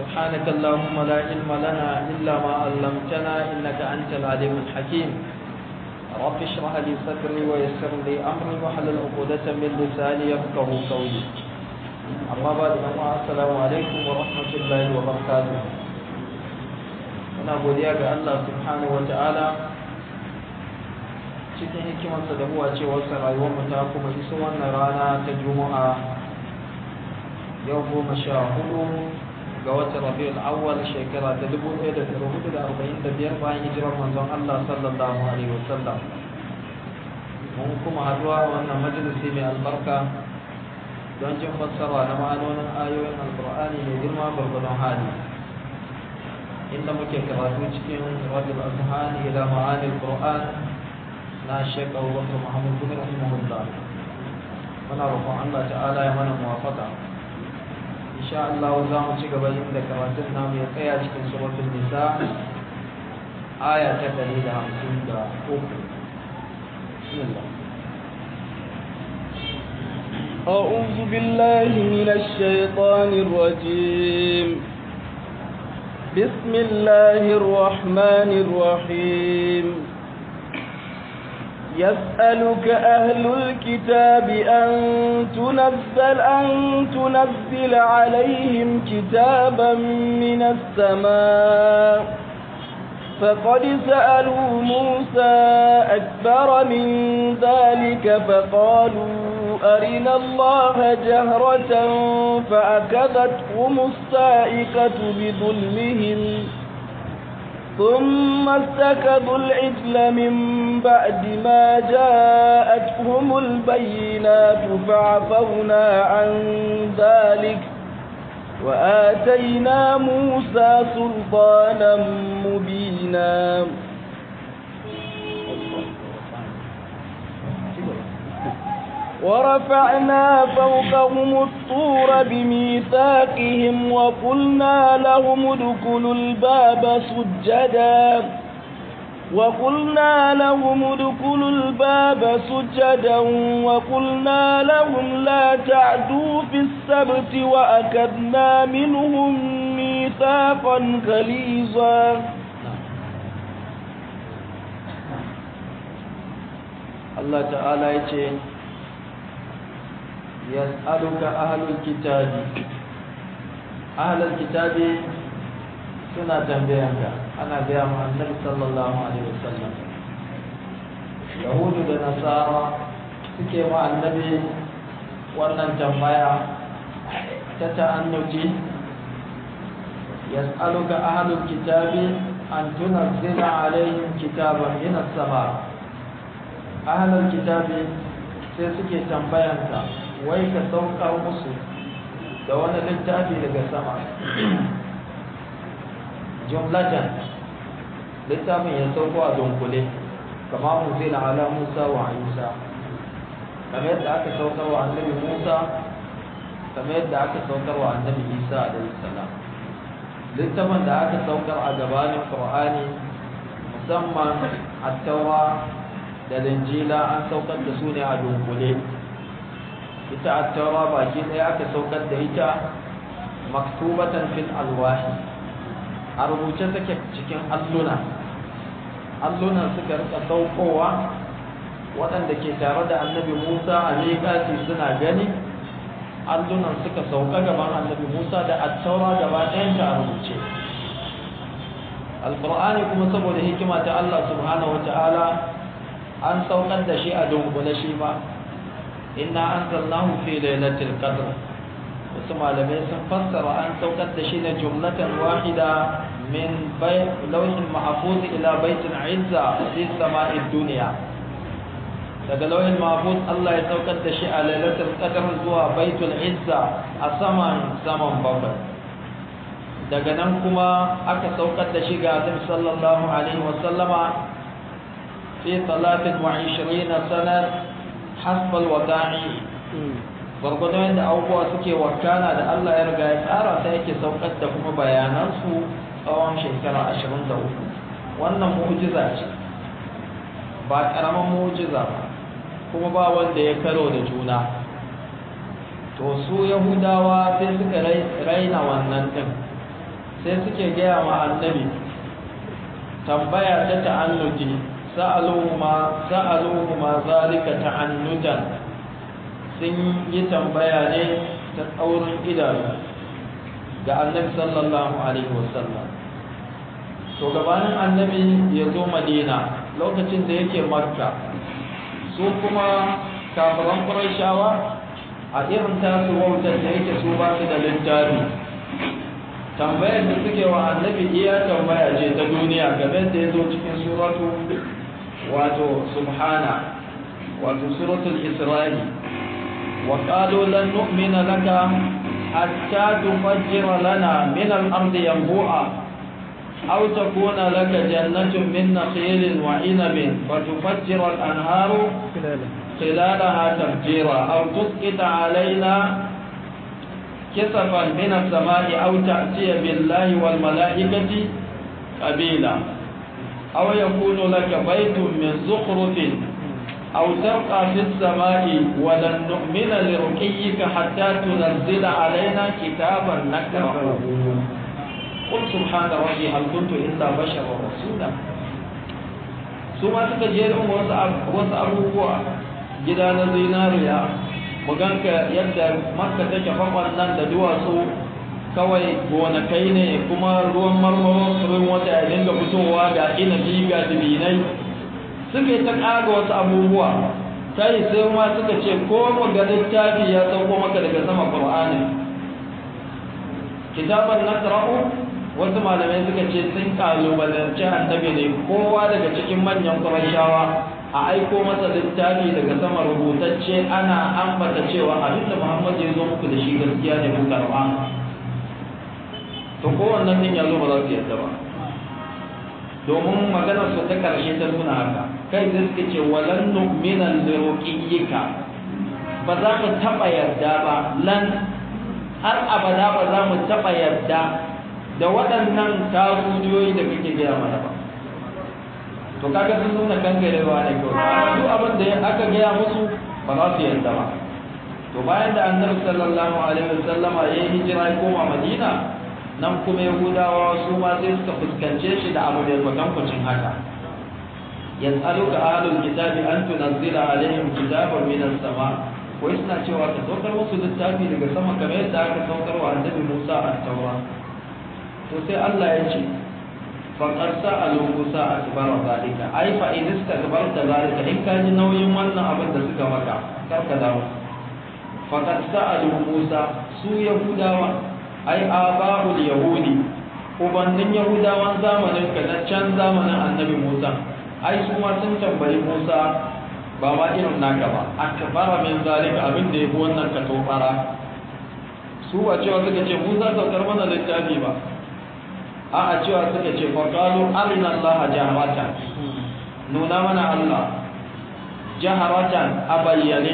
سبحانك اللهم لا علم لنا إلا ما علمتنا إنك أنت العليم الحكيم رب اشرح لي صدري ويسر لي أمري واحلل عقدة من لساني يفقه قولي أما بعد السلام عليكم ورحمة الله وبركاته muna godiya ga Allah subhanahu wata'ala cikin hikimarsa da huwa cewarsa rayuwar mu ta kuma iso wannan rana ta juma'a yau goma sha hudu ga watan rabiul awwal shekara ta dubu ɗaya da ɗari hudu da arba'in da biyar bayan hijirar manzon Allah sallallahu alaihi wasallam mun kuma haduwa wannan majalisi mai albarka don jin fassara na ma'anonin ayoyin alkur'ani mai girma gwargwadon hali inda muke karatu cikin radul azhan ila ma'ani alquran na Sheikh Abubakar Muhammad bin Rahimahullah muna roƙon Allah ta'ala ya mana muwafaqa insha Allah za mu ci gaba inda karatun namu ya tsaya cikin suratul nisa aya ta 153 bismillah أعوذ بالله من الشيطان الرجيم بسم الله الرحمن الرحيم يسألك أهل الكتاب أن تنزل أن تنزل عليهم كتابا من السماء فقد سألوا موسى أكبر من ذلك فقالوا أرنا الله جهرة فأكذتهم السائقة بظلمهم ثم استكبوا العجل من بعد ما جاءتهم البينات فعفونا عن ذلك وآتينا موسى سلطانا مبينا ورفعنا فوقهم الطور بميثاقهم وقلنا لهم ادخلوا الباب سجدا وقلنا لهم ادخلوا الباب سجدا وقلنا لهم لا تعدوا في السبت وأكدنا منهم ميثاقا غليظا الله تعالى يقول يسألك أهل الكتاب أهل الكتاب suna tambayanka ana gaya ma annabi sallallahu alaihi wasallam yahudu da nasara suke ma annabi wannan tambaya ta ta'annuji yas'aluka ahlul kitabi an tunazzila alaihim kitaban min as-sama ahlul kitabi sai suke tambayanka wai ka saukar musu da wani littafi daga sama jumlatan littafin ya sauko a dunkule kama muzila ala musa wa isa kamar yadda aka saukar wa annabi musa kamar yadda aka saukar wa annabi isa alaihi salam littafin da aka saukar a gabanin qur'ani musamman at-taura da linjila an saukar da su ne a dunkule ita at-taura baki ɗaya aka saukar da ita maktubatan fil alwahi a rubuce take cikin alluna allunan suka rika saukowa waɗanda ke tare da annabi musa a miƙati suna gani allunan suka sauka gaban annabi musa da attaura gaba ɗayanta a rubuce alƙur'ani kuma saboda hikima ta allah subhanahu wata'ala an saukar da shi a dunkule shi ba inna anzalnahu fi lailatul qadr wasu malamai sun fassara an saukar da shi na jumlatan wahida min lauhin mahfuz ila baitin izza fi sama'id duniya daga lauhin mahfuz Allah ya saukar da shi a lailatul qadr zuwa baitul izza a saman saman bakwai daga nan kuma aka saukar da shi ga Annabi sallallahu alaihi wa sallama fi 23 sanat hasb al-wada'i gwargwadon yadda abubuwa suke wakana da Allah ya riga ya tsara sai yake saukar da kuma bayanansu tsawon shekara ashirin da uku wannan mu'jiza ce ba ƙaramin mu'jiza ba kuma ba wanda ya karo da juna to su yahudawa sai suka raina wannan ɗin sai suke gaya ma annabi tambaya ta ta'annuti sa'aluhu ma sa'aluhu ma zalika ta'annutan sun yi tambaya ne ta tsaurin idanu ga annabi sallallahu alaihi wasallam to gabanin annabi ya zo madina lokacin da yake makka su kuma kafiran ƙurashawa a irin tasu wautar da yake su ba su da littafi tambayar da suke wa annabi iya tambaya ce ta duniya game da ya zo cikin suratu wato subhana wato suratul isra'i wa qalu lan nu'mina laka hatta tufajjira lana min al-ardi yanbu'a aw takuna laka jannatun min nakhilin wa 'inabin fatufajjira al-anharu خلالها تفجيرا أو تسقط علينا كسفا من السماء أو تأتي بالله والملائكة قبيلا أو يكون لك بيت من زخرف أو ترقى في السماء ولن نؤمن لرقيك حتى تنزل علينا كتابا نقرأه قل سبحان ربي هل كنت إلا بشرا رسولا ثم تتجيرهم وسأبوه gida na zinariya muganka yadda makka take fakon nan da duwatsu kawai gonakai ne kuma ruwan marmaro ruwan wata ya dinga fitowa ga inabi ga dubinai suka yi ta ƙaga wasu abubuwa sai sai ma suka ce ko mu ga littafi ya sauko maka daga sama qur'ani kitaban nasra'u wasu malamai suka ce sun kalubalanci annabi ne kowa daga cikin manyan qurayshawa a aiko masa littafi daga sama rubutacce ana ambata cewa abinda Muhammad ya zo muku da shi gaskiya ne ku karba to kowannan din ya zo ba za su yadda ba domin maganar su ta karshe ta nuna haka kai da suke ce walan nu'mina liruqiyyika ba za mu taba yarda ba lan har abada ba za mu taba yarda da waɗannan tarujiyoyi da kake gaya mana ba to kaga sun nuna kangarewa ne kawai duk abin da aka gaya musu ba za su yarda ba to bayan da annabi sallallahu alaihi wasallam ya yi hijira ya koma madina nan kuma yahudawa su ma sai suka fuskance shi da abu da kwatankwacin haka yas'aluka ahlul kitabi an tunzila alaihim kitaban min as-sama wai suna cewa ka saukar musu littafi daga sama kamar yadda aka saukar wa annabi Musa at-taura to sai Allah ya ce faƙar sa'alu Musa a tibara zalika ai fa in istakbar da zalika in ka ji nauyin wannan abin da suka maka kar ka dawo faƙar sa'alu Musa su Yahudawa ai aba'ul yahudi ubannin Yahudawan zamanin ka na can zamanin annabi Musa ai su ma sun tambayi Musa ba ma irin naka ba akbara min zalika abin da yafi wannan ka tobara su ba cewa suka ce Musa saukar mana littafi ba a cewa suka ce faƙalu arina Allah jaharatan nuna mana Allah jaharatan a bayyane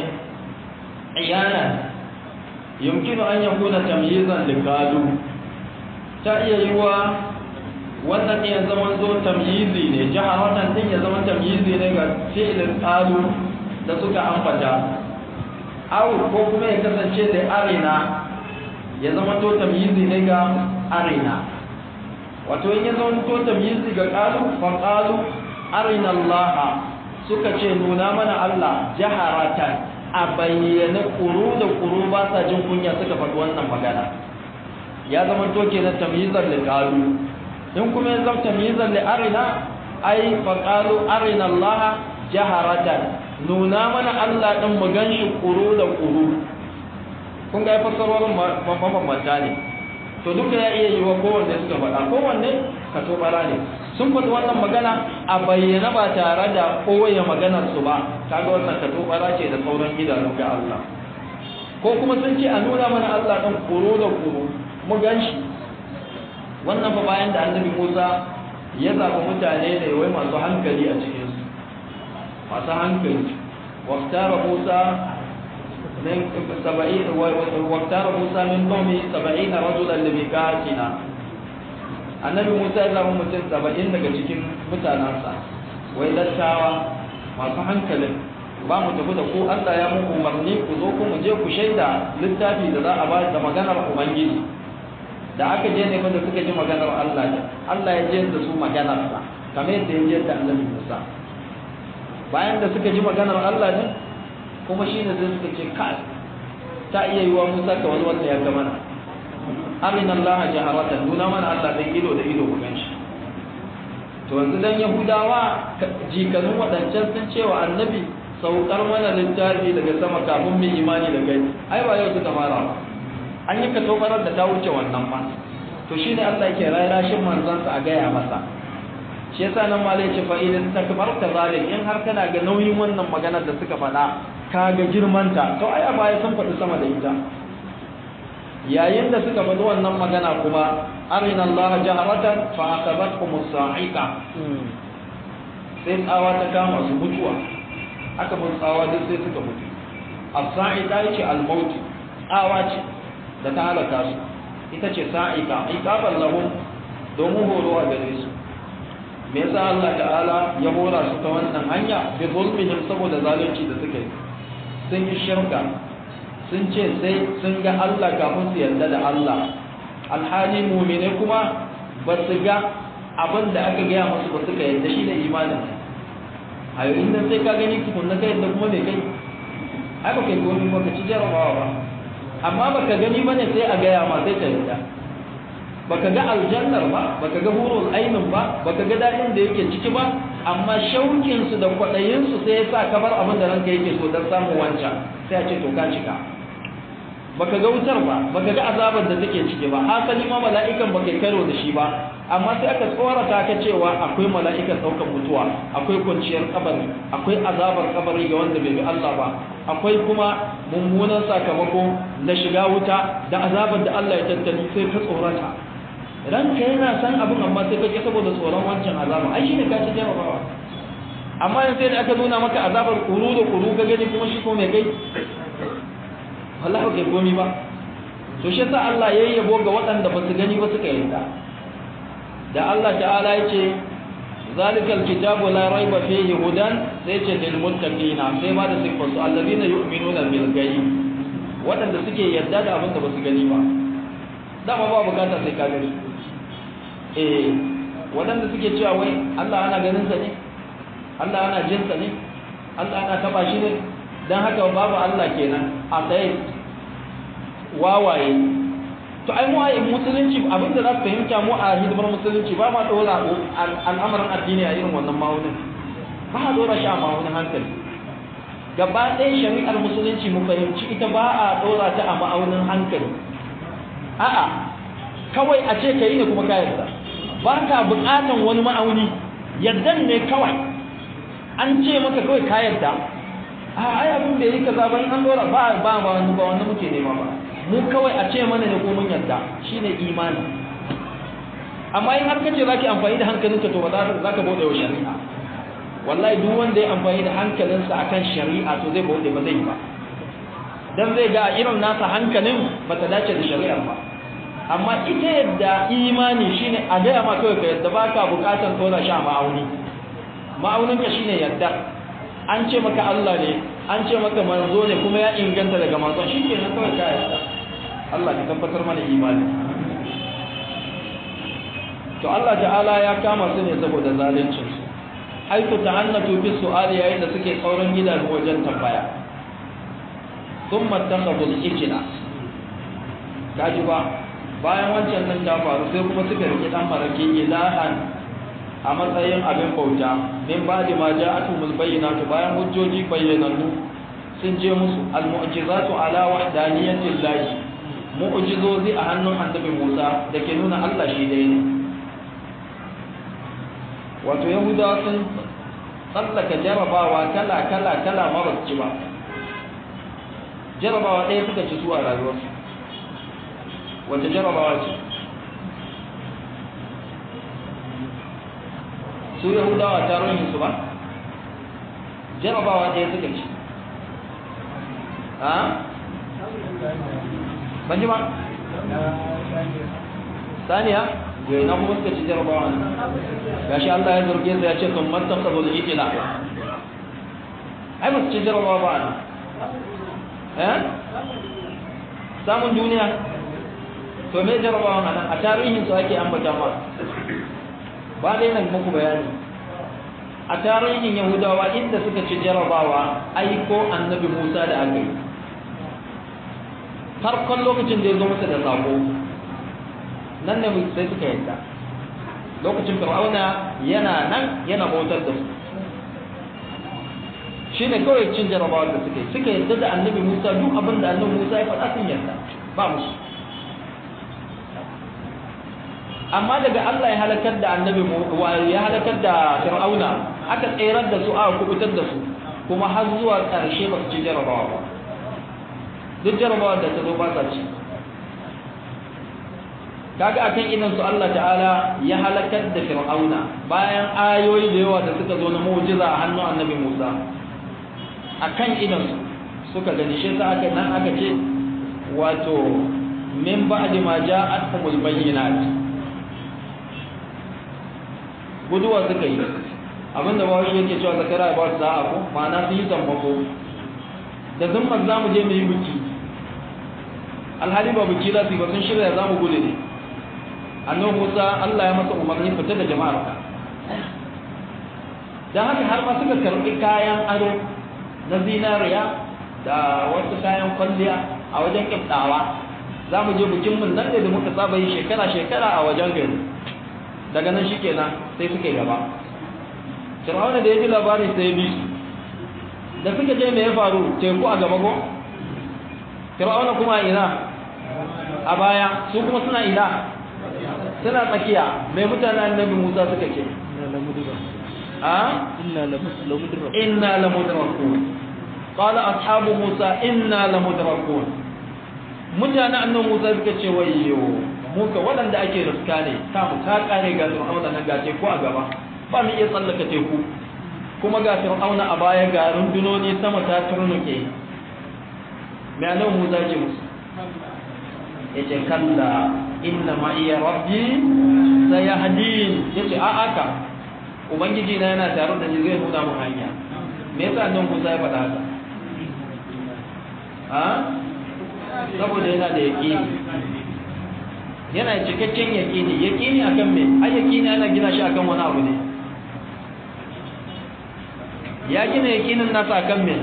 iyanan yumkinu an ya kuna tamyizan likalu ta iya yi wa wannan ya zama zo tamyizi ne jaharatan din ya zama tamyizi ne ga fi'ilin qalu da suka ambata aw ko kuma ya kasance da arina ya zama to tamyizi ne ga arina wato in ya zama to tamyizi ga qalu fa qalu arina Allah suka ce nuna mana Allah jaharatan a bayyane kuru da kuru ba sa jin kunya suka faɗi wannan magana ya zama to kenan tamyizan li qalu in kuma ya zama tamyizan li arina ai fa qalu arina Allah jaharatan nuna mana Allah din mu ganshi kuru da kuru kun ga fassarorin mabambanta ne to duka ya iya yi wa kowanne suka faɗa kowanne ka to bara ne sun faɗi wannan magana a bayyana ba tare da kowaye maganar su ba kaga wannan ka to bara ce da sauran idanu ga Allah ko kuma sun ce a nuna mana Allah ɗan kuro da kuro mu ganshi wannan fa bayan da annabi Musa ya zaɓi mutane ne wai masu hankali a cikin su masu hankali waktara Musa من سبعين واختار موسى من قومه سبعين رجلا لميقاتنا annabi Musa ya zama mutum saba'in daga cikin mutanensa wai dattawa masu hankalin ba mu tafi da ku Allah ya muku umarni ku zo ku mu je ku shaida littafi da za a ba da maganar Ubangiji da aka je ne da suka ji maganar Allah ne Allah ya je da su maganar sa kamar yadda ya je da Annabi Musa bayan da suka ji maganar Allah ne kuma shine zai suka ce kai ta iya yiwa Musa ka wani wanda ya ga mana arina Allah jaharatan nuna mana Allah dan ido da ido ku ganshi to yanzu dan Yahudawa jikanun wadancan sun cewa annabi saukar mana littafi daga sama kafin mu imani da kai ai ba yau suka fara ba an yi katobarar da ta wuce wannan ba to shine Allah yake rayashin manzansa a gaya masa shi yasa nan ma ce fa idan takbarta zalim in har kana ga nauyin wannan maganar da suka faɗa ka ga girmanta to ai a baya sun faɗi sama da ita yayin da suka faɗi wannan magana kuma arina Allah jaharatan fa akabatkum as-sa'iqa sai tsawa ta kama su mutuwa aka mun tsawa duk sai suka mutu as-sa'iqa yace al-maut tsawa ce da ta halaka su ita ce sa'iqa iqaban lahum domin horo a gare su me yasa Allah ta'ala ya hora su ta wannan hanya bi zulmihim saboda zalunci da suka yi sun yi shirka sun ce sai sun ga Allah kafin su yarda da Allah alhali mumine kuma ba su ga abin da aka gaya musu ba suka yarda shi da imanin a yau inda sai ka gani tukun na kai yadda kuma mai kai ai ba kai gomi ba ka ci jarabawa ba amma ba ka gani ba ne sai a gaya ma sai ka yarda ba ka ga aljannar ba ba ka ga hurul ainin ba ba ka ga daɗin da yake ciki ba amma shaukinsu da kwaɗayinsu sai ya sa kamar abin da ranka yake so don samun wancan sai a ce to ka cika baka ga wutar ba baka ga azabar da take ciki ba hasali ma mala'ikan baka karo da shi ba amma sai aka tsorata ka cewa akwai mala'ikan daukan mutuwa akwai kwanciyar kabari akwai azabar kabari ga wanda bai bi Allah ba akwai kuma mummunan sakamako na shiga wuta da azabar da Allah ya tattali sai ka tsorata ranka yana san abin amma sai kake saboda tsoron wancan azaba ai shine ka ci jarabawa amma yanzu sai da aka nuna maka azabar kuru da kuru ka gani kuma shi ko mai kai Allah ba kai komi ba to shi yasa Allah yayi yabo ga waɗanda ba su gani ba suka yarda da Allah ta'ala yace zalikal kitabu la raiba fihi hudan sai ce lil muttaqina sai ba da sifar su allazina yu'minuna bil ghaib waɗanda suke yarda da abin da ba su gani ba dama ba bukata sai ka gani eh waɗanda suke cewa wai Allah ana ganin sa ne Allah ana jin sa ne Allah ana taba shi ne don haka babu Allah kenan a tsaye wawaye to ai mu ayi musulunci abinda za su fahimta mu a hidimar musulunci ba ma dora al'amarin addini a irin wannan ma'aunin ba a dora shi a ma'aunin hankali gaba ɗaya shari'ar musulunci mu fahimci ita ba a dora ta a ma'aunin hankali a'a kawai a ce ka yi ne kuma ka yarda ba ka buƙatan wani ma'auni yardan ne kawai an ce maka kawai ka yarda a ai abin da yi kaza ban an dora ba ba ba wani ba wani muke nema ba mu kawai a ce mana ne ko mun yarda shine imani amma in har kace zaki amfani da hankalinka to ba za ka bude wa shari'a wallahi duk wanda ya amfani da hankalinsa akan shari'a to zai bude ba zai ba dan zai ga irin nasa hankalin ba ta dace da shari'ar ba amma ita yadda imani shine a gaya ma kawai ka yadda baka bukatan tona sha ma'auni ma'auninka shine yadda an ce maka Allah ne an ce maka manzo ne kuma ya inganta daga manzon shi ke nan kawai ka yarda Allah ka tabbatar mana imani to Allah ta'ala ya kama su ne saboda zalincin su haitu ta'annatu fi su'ali yayin da suke kauran gidan wajen tambaya thumma takhadhu al-ijla kaji ba bayan wancan nan ta faru sai kuma suka rike dan marake ilahan a matsayin abin bauta min ba da ma ja'atumul bayyinatu bayan hujjoji bayyanannu sun je musu almu'jizatu ala wahdaniyatil lahi mu'jizozi a hannun annabi Musa da ke nuna Allah shi dai ne wato yahudawa sun tsallaka jarabawa kala kala kala mara ci ba jarabawa ɗaya suka ci su a rayuwarsu wace jarabawa ce su yahudawa ta ruhin su ba jarabawa ɗaya suka ci ha? ban ji ba? saniya? yau na kuma suka ci jarabawa ne gashi Allah ya zarge su ya ce sun matan ka zo da ikila ai ba su ci jarabawa ba ne eh? samun duniya to me jarabawan a nan a tarihin su ake ambata ma ba dai nan muku bayani a tarihin yahudawa inda suka ci jarabawa aiko annabi musa da aka yi farkon lokacin da ya zo masa da sako nan ne sai suka yadda lokacin fir'auna yana nan yana bautar da su shi ne kawai cin jarabawa da suka yi suka yadda da annabi musa duk abin da annabi musa ya faɗa sun yadda ba musu amma daga Allah ya halakar da annabi ya halakar da fir'auna aka tserar da su aka kubutar da su kuma har zuwa ƙarshe ba su ci jarabawa ba duk jarabawa da ta zo ba sa ci kaga akan idan su Allah ta'ala ya halakar da fir'auna bayan ayoyi da yawa da suka zo na mu'jiza a hannun annabi Musa akan idan su suka gani shi sa aka nan aka ce wato min ba'di ma ja'atuhumul bayyinat guduwa suka yi abinda ba shi yake cewa zakara ba su za'a ko ma'ana sun yi sammako da zumman za mu je mu yi biki alhali ba biki za su yi ba sun shirya za mu gudu ne annabi musa allah ya masa umarni fita da jama'ar ka don haka har ma suka karɓi kayan ado na zinariya da wasu kayan kwalliya a wajen kiftawa za mu je bikin mun nan da muka saba yi shekara-shekara a wajen gari daga nan shikenan sai suka yi gaba fir'auna da ya ji labarin sai bi su da suka je me ya faru teku a gaba ko fir'auna kuma ina a baya su kuma suna ina suna tsakiya mai mutane annabi Musa suka ce a inna lamudrakun qala ashabu Musa inna lamudrakun mutane annabi Musa suka ce wayyo muka waɗanda ake riska ne samu ta ƙare ga fir'auna nan ga teku a gaba ba mu iya tsallaka teku kuma ga fir'auna a baya ga rundunoni sama ta turnuke mai alau musa ce musu ya ce kalla inna ma iya rabbi sai ya hadin ya ce a aka ubangiji na yana tare da ni zai nuna mu hanya me yasa nan musa ya faɗa haka a saboda yana da yaƙini yana cikakken yaƙini yaƙini akan me ai yaƙini ana gina shi akan wani abu ne ya gina yaƙinin nasa akan me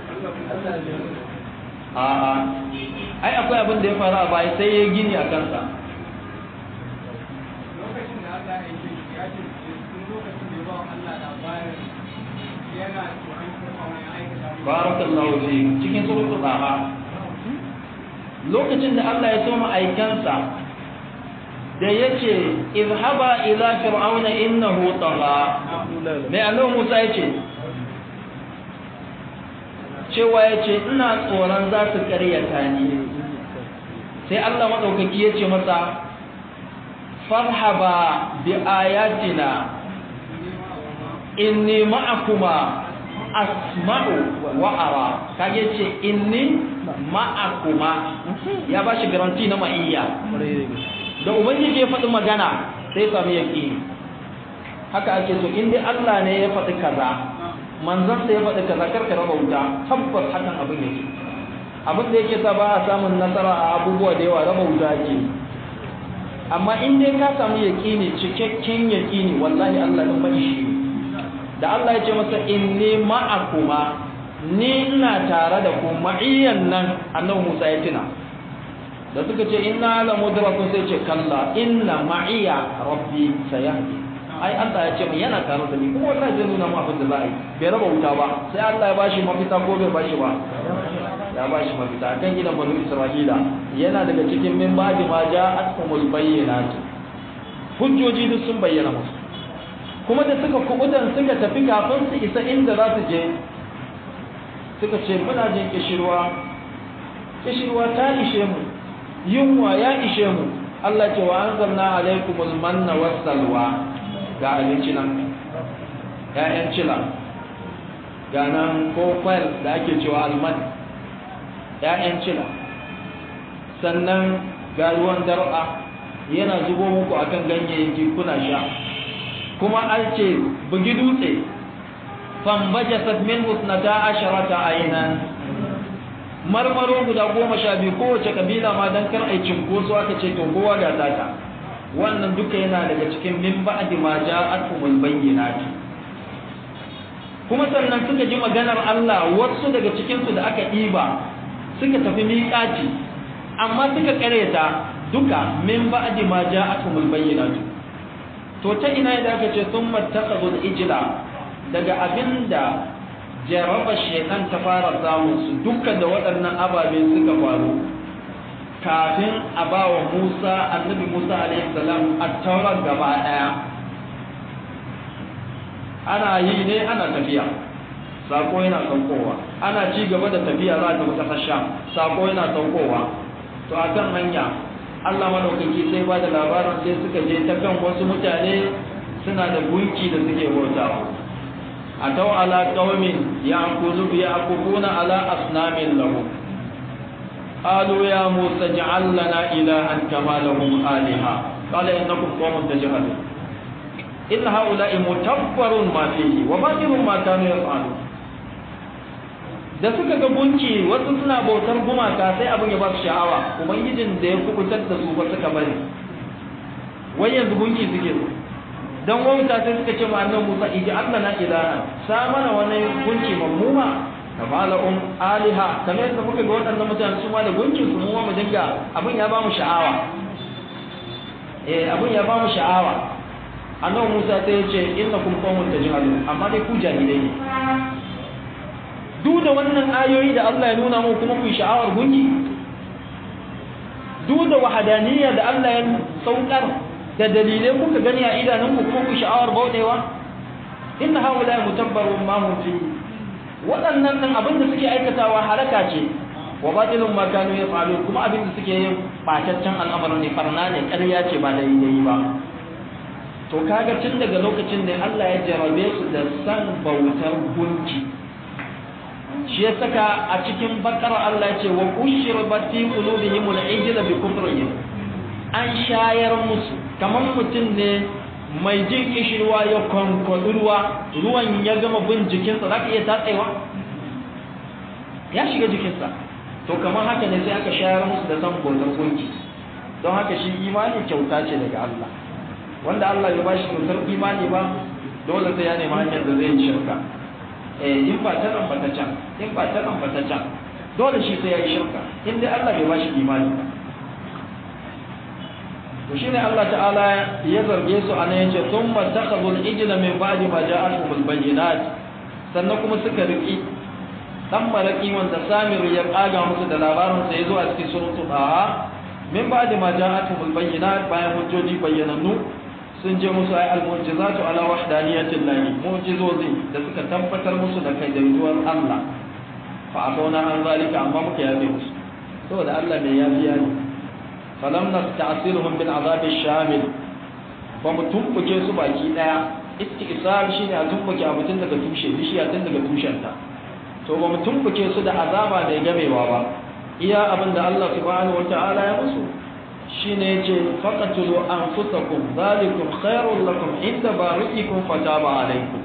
a'a ai akwai abin da ya faru a baya sai ya gini a kansa barakallahu fi cikin suratul taha lokacin da Allah ya soma aikansa da yace izhaba ila fir'auna innahu tagha mai Allah Musa yace cewa yace ina tsoron za su karyata ni sai Allah madaukaki yace masa farhaba bi ayatina inni ma'akuma asma'u wa ara kage ce inni ma'akuma ya bashi garanti na ma'iyya da ubangiji ya faɗi magana sai sami yaƙini haka ake so in dai Allah ne ya faɗi kaza manzon sa ya faɗi kaza karka raba wuta tabbas hakan abin yake abin da yake sa ba a samun nasara a abubuwa da yawa raba wuta ake amma in dai ka samu yaƙini cikakken yaƙini wallahi Allah ɗin faɗi shi da Allah ya ce masa inni ma'akuma ni ina tare da ku ma'iyyan nan annabi Musa ya tuna da suka ce inna la mudrakun sai ce kalla inna ma'iya rabbi sayahdi ai Allah ya ce mu yana tare da ni kuma wallahi zai nuna mu abin da za a yi bai raba wuta ba sai Allah ya bashi mafita ko bai bashi ba ya bashi mafita kan gidan banu Isra'ila yana daga cikin min ba'di ma ja'atkumul bayyinat hujjoji duk sun bayyana musu kuma da suka kubutan suka tafi kafin su isa inda za su je suka ce muna jin kishirwa kishirwa ta ishe mu yunwa ya ishe mu Allah ce wa anzalna alaikumul manna wassalwa ga abinci nan ya'yan cila ga nan ko kwayar da ake cewa alman ya'yan cila sannan ga ruwan dar'a yana zubo muku akan ganyayyaki kuna sha kuma an ce bugi dutse fambajasat min husnata asharata aynan marmaro guda goma sha biyu kowace kabila ma don kar ai cinkoso aka ce to kowa ga tata wannan duka yana daga cikin min ba'di ma ja'atumul bayyinati kuma sannan suka ji maganar Allah wasu daga cikin su da aka ɗiba suka tafi miƙaci amma suka ƙareta duka min ba'di ma ja'atumul bayyinati to ta ina da aka ce sun mattakhadul ijla daga abinda jaraba shekan ta fara samun su dukkan da waɗannan ababe suka faru kafin a ba wa Musa annabi Musa alaihi salam at-taurat gaba daya ana yi ne ana tafiya sako yana saukowa ana ci gaba da tafiya za ta wata fasha sako yana saukowa to a kan hanya Allah madaukaki sai ba da labarin sai suka je ta kan wasu mutane suna da gunki da suke bautawa atau ala qaumin ya'kulu ya'kufuna ala asnamin lahum qalu ya musa ij'al lana ilahan kama lahum aliha qala innakum qaumun tajhalun in haula'i mutabbarun ma fihi wa batilun ma kanu yaf'alun da suka ga gunki wasu suna bautar gumaka sai abin ya ba su sha'awa ubangijin da ya kubutar da su ba suka bari wai yanzu gunki suke so dan wauta sai suka ce ma annabi Musa iji Allah na ilaha sa mana wani gunki mammuma kamala um aliha kamar yadda muka ga waɗannan mutane su ma da gunki su mu mu dinga abin ya ba mu sha'awa eh abin ya ba mu sha'awa annabi Musa sai ya ce innakum qaumun tajhalun amma dai ku jahilai ne duk da wannan ayoyi da Allah ya nuna mu kuma ku sha'awar gunki duk da wahadaniyya da Allah ya saukar da dalilai kuka gani a idanunku kuma ku sha'awar bautewa inna haula mutabbarun ma hum fi waɗannan nan abin da suke aikatawa halaka ce wa batilun ma kanu yaf'alun kuma abin da suke yin bataccen al'amarin ne farna ne ƙarya ce ba da yi ba to kaga tun daga lokacin da Allah ya jarabe su da san bautar gunki shi ya saka a cikin bakara Allah ce wa ushribat fi qulubihim al-ijla bi kufrihim an shayar musu kamar mutum ne mai jin kishirwa ya kwankwaɗi ruwa ruwan ya gama bin jikinsa za ka iya tatsewa ya shiga jikinsa to kamar haka ne sai aka shayar musu da san bautar gunki don haka shi imani kyauta ce daga Allah wanda Allah ya bashi kyautar imani ba dole sai ya nemi hanyar da zai shirka eh in ba ta nan ba ta can in ba ta nan ba ta can dole shi sai ya yi shirka in dai Allah bai bashi imani ba to shine Allah ta'ala ya zarge su anan yace thumma takhadhu al-ijla min ba'di ma ja'atuhum al-bayyinat sannan kuma suka riki dan maraki wanda Samir ya kaga musu da labarin sa yazo a cikin suratul Taha min ba'di ma ja'atuhum al-bayyinat bayan hujjoji bayyanannu sun je musu ay al-mu'jizatu ala wahdaniyatil lahi mu'jizozi da suka tabbatar musu da kai da yuwar Allah fa atona an zalika amma muka yabe musu saboda Allah mai yafiya ne falam nasta'siluhum bil azab ash-shamil ba mu tumbuke su baki daya istisal shine a tumbuke a mutun daga tushe bishiya tun daga tushenta to ba mu tumbuke su da azaba da gamewa ba iya abinda Allah subhanahu wataala ya musu shine yace faqatulu anfusakum zalikum khairul lakum inda bari'ikum fataba alaykum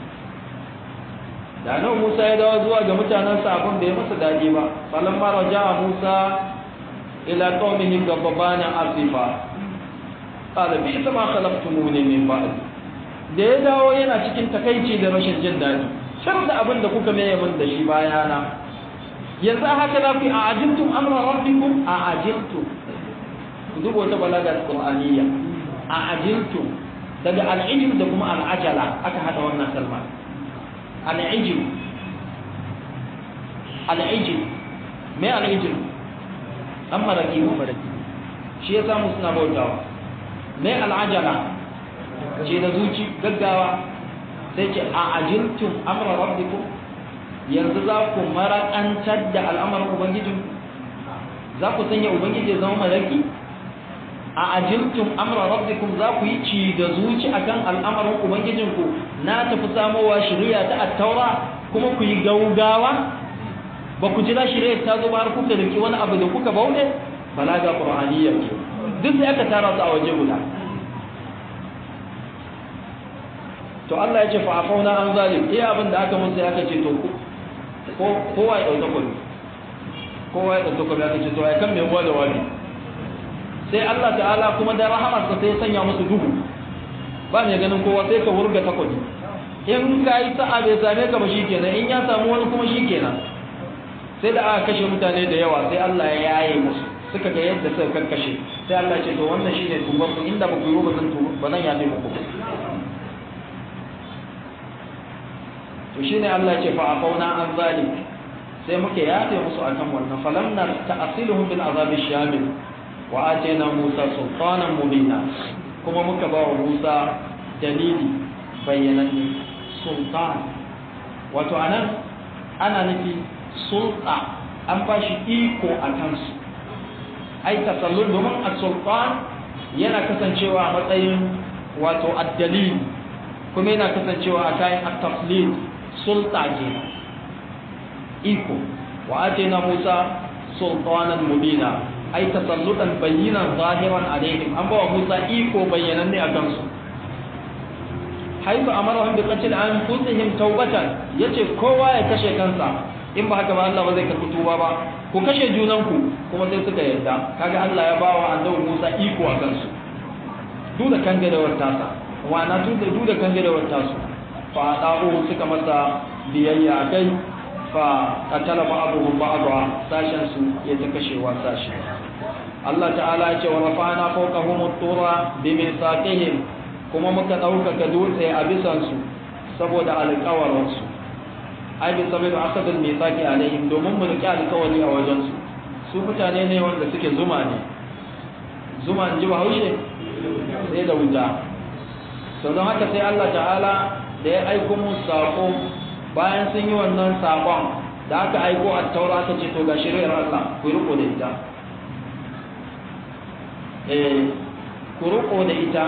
da nan Musa ya dawo zuwa ga mutanen sa abin da ya masa dadi ba falamma raja'a Musa ila qaumihi gabbana asifa qala bi ma khalaqtumuni min ba'd da ya dawo yana cikin takaici da rashin jin dadi shar da abin da kuka mai min da shi bayana yanzu haka za ku a ajiltum amra rabbikum a ajiltum duk wata balaga qur'aniyya a ajiltum daga al'ijm da kuma al'ajala aka hada wannan kalma al'ijm al'ijm me al'ijm dan maraki mu maraki shi ya samu suna bautawa mai al'ajala ce da zuci gaggawa sai ce a ajiltum amra rabbikum yanzu za ku marakantar da al'amarin ubangijin za ku sanya ubangiji zama maraki a ajiltum amra rabbikum za ku yi ci da zuci akan al'amarin ubangijinku na tafi samowa shari'a ta attaura kuma ku yi gaugawa ba ku jira shirya ta zo ba har kuka riki wani abu da kuka bauɗe balaga qur'aniyya ce duk sai aka tara su a waje guda to Allah ya ce fa afauna an zalim iya abin da aka mun sai aka ce to ko kowa ya dauka kullu kowa ya ɗauko ya ce to ai kan mai uwa da wani sai Allah ta'ala kuma da rahamarsa sai ya sanya musu duhu ba mai ganin kowa sai ka wurga takobi in ka yi sa'a bai same ka ba shikenan in ya samu wani kuma shikenan sai da aka kashe mutane da yawa sai Allah ya yaye musu suka ga yadda suka kakkashe sai Allah ce to wannan shine tubar ku inda ba ku yi ba zan tuba ba zan yafe muku to shine Allah ce fa afauna an zalik sai muke yafe musu akan wannan falamna ta'asiluhum bil azabi shamil wa atayna Musa sultanan mubina kuma muka ba wa Musa dalili bayyananne sultan wato anan ana nufi sulta an ba shi iko a kansu ai tasallul domin as-sultan yana kasancewa a matsayin wato ad-dalil kuma yana kasancewa a kayan at-taflid sulta kenan iko wa atayna Musa sultanan mubina ai tasallutan bayyinan zahiran alaihim an bawa Musa iko bayyananne a kansu haifu amarahum bi qatl anfusihim tawbatan yace kowa ya kashe kansa in ba haka ba Allah ba zai karɓi tuba ba ku kashe junanku kuma sai suka yarda kaga Allah ya bawa annabi Musa iko a kansu duk da kangarewar tasa wa na duk da kangarewar tasu fa da'u suka masa biyayya akai fa qatala ba'dhum ba'dha sashen su ya ta kashewa sashi Allah ta'ala ya ce wa rafa'na fawqahum at-tura bi mithaqihim kuma muka ɗaukaka dutse a bisan su saboda alƙawarin su ai bi sababi akadul mithaqi alaihim domin mu riƙe alƙawari a wajen su su mutane ne wanda suke zuma ne zuma ji bahaushe sai da wuta to don haka sai Allah ta'ala da ya aiko mu sako bayan sun yi wannan sakon da aka aiko a taura aka ce to ga shiriyar Allah ku riko da ita eh ku riko da ita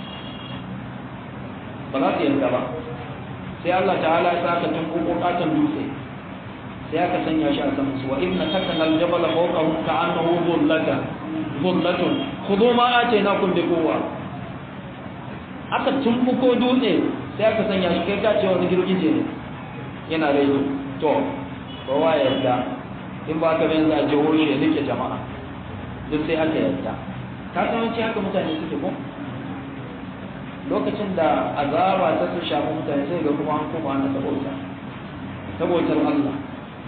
ba za su yarda ba sai Allah ta'ala ya saka tun kokatan dutse sai aka sanya shi a saman su wa inna takana al-jabal fawqahum ka'annahu dhullatan dhullatun khudhu ma atainakum bi quwwa aka tumbuko dutse sai aka sanya shi kai ka ce wani girgije ne yana raido to kowa ya yarda in ba ka yanzu a jihohi ya nike jama'a duk sai aka yarda ka san wani haka mutane suke ko lokacin da azaba ta su shafi mutane sai ga kuma an koma ana sabota sabotar Allah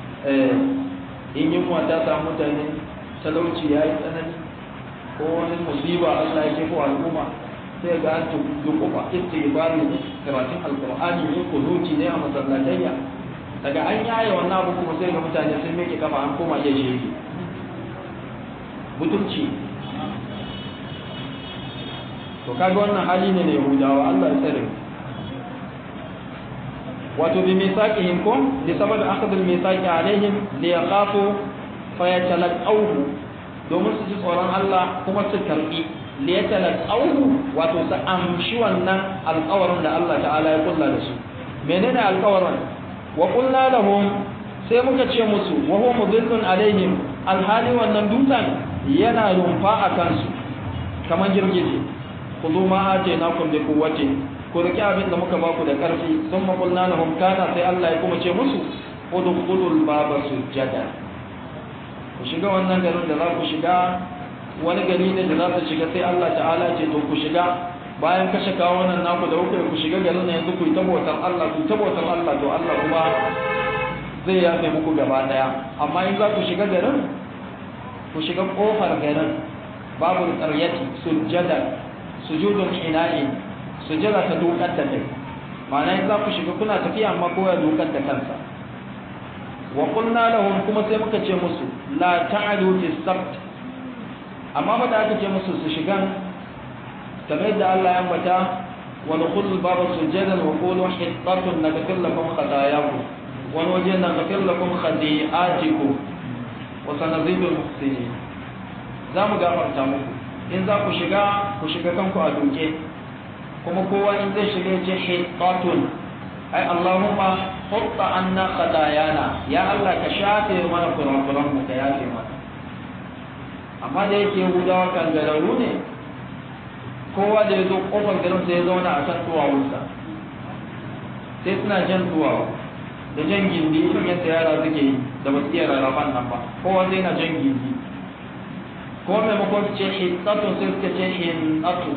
in yunwa ta samu mutane talauci ya yi tsanani ko wani musiba Allah ya ko al'umma sai ga an dukufa istighfari ne karatun alqur'ani ne kunuti ne a masallatayya daga an yaye wannan abu kuma sai ga mutane sun miƙe kafa an koma iya shege mutunci to kaga wannan hali ne na yahudawa Allah ya tsare wato bi misaqihim kum li sabab akhd al misaqi alaihim li yakhafu fa yatalaqawhu domin su ji tsoron Allah kuma su karbi li yatalaqawhu wato su amshi wannan alƙawarin da Allah ta'ala ya kulla da su menene alƙawarin wa qulna lahum sai muka ce musu wa huwa mudillun alaihim alhali wannan dutsen yana rumfa a kansu kamar girgije khudhu ma atainakum bi quwwati ku riki abin da muka baku da karfi sun makulna lahum kana sai Allah ya kuma ce musu udkhulul baba sujada ku shiga wannan garin da za ku shiga wani gari ne da za ku shiga sai Allah ta'ala ce to ku shiga bayan kashe kawo wannan naku da kuka ku shiga garin ne yanzu ku yi tabbatar Allah ku tabbatar Allah to Allah kuma zai yafe muku gaba daya amma in za ku shiga garin ku shiga kofar garin babu qaryati sujada sujudun ina'i sujada ta dokar da kai ma'ana in za ku shiga kuna tafiya amma kowa dokar da kansa wa qulna lahum kuma sai muka ce musu la ta'alu fi sabt amma ba da aka ce musu su shigan kamar da Allah ya ambata wa dukhul baba sujadan wa qulu hittatun naghfir lakum khatayakum wa waje naghfir lakum khati'atikum wa sanazidul muhsinin za mu gafarta muku in za ku shiga ku shiga kanku a duke kuma kowa in zai shiga ya ce hittatun ai Allahumma hutta anna khatayana ya Allah ka shafe mana kurakuran mu ka yafe mana amma da yake Yahudawa kan gararu ne kowa da ya zo kofar garin sai ya zauna a kan tuwawunsa sai suna jan tuwawu da jan gindi irin yadda yara suke yi da ba su iya rarrafan nan ba kowa zai na jan gindi ko maimakon su ce hitsatu sai suka ce hinatu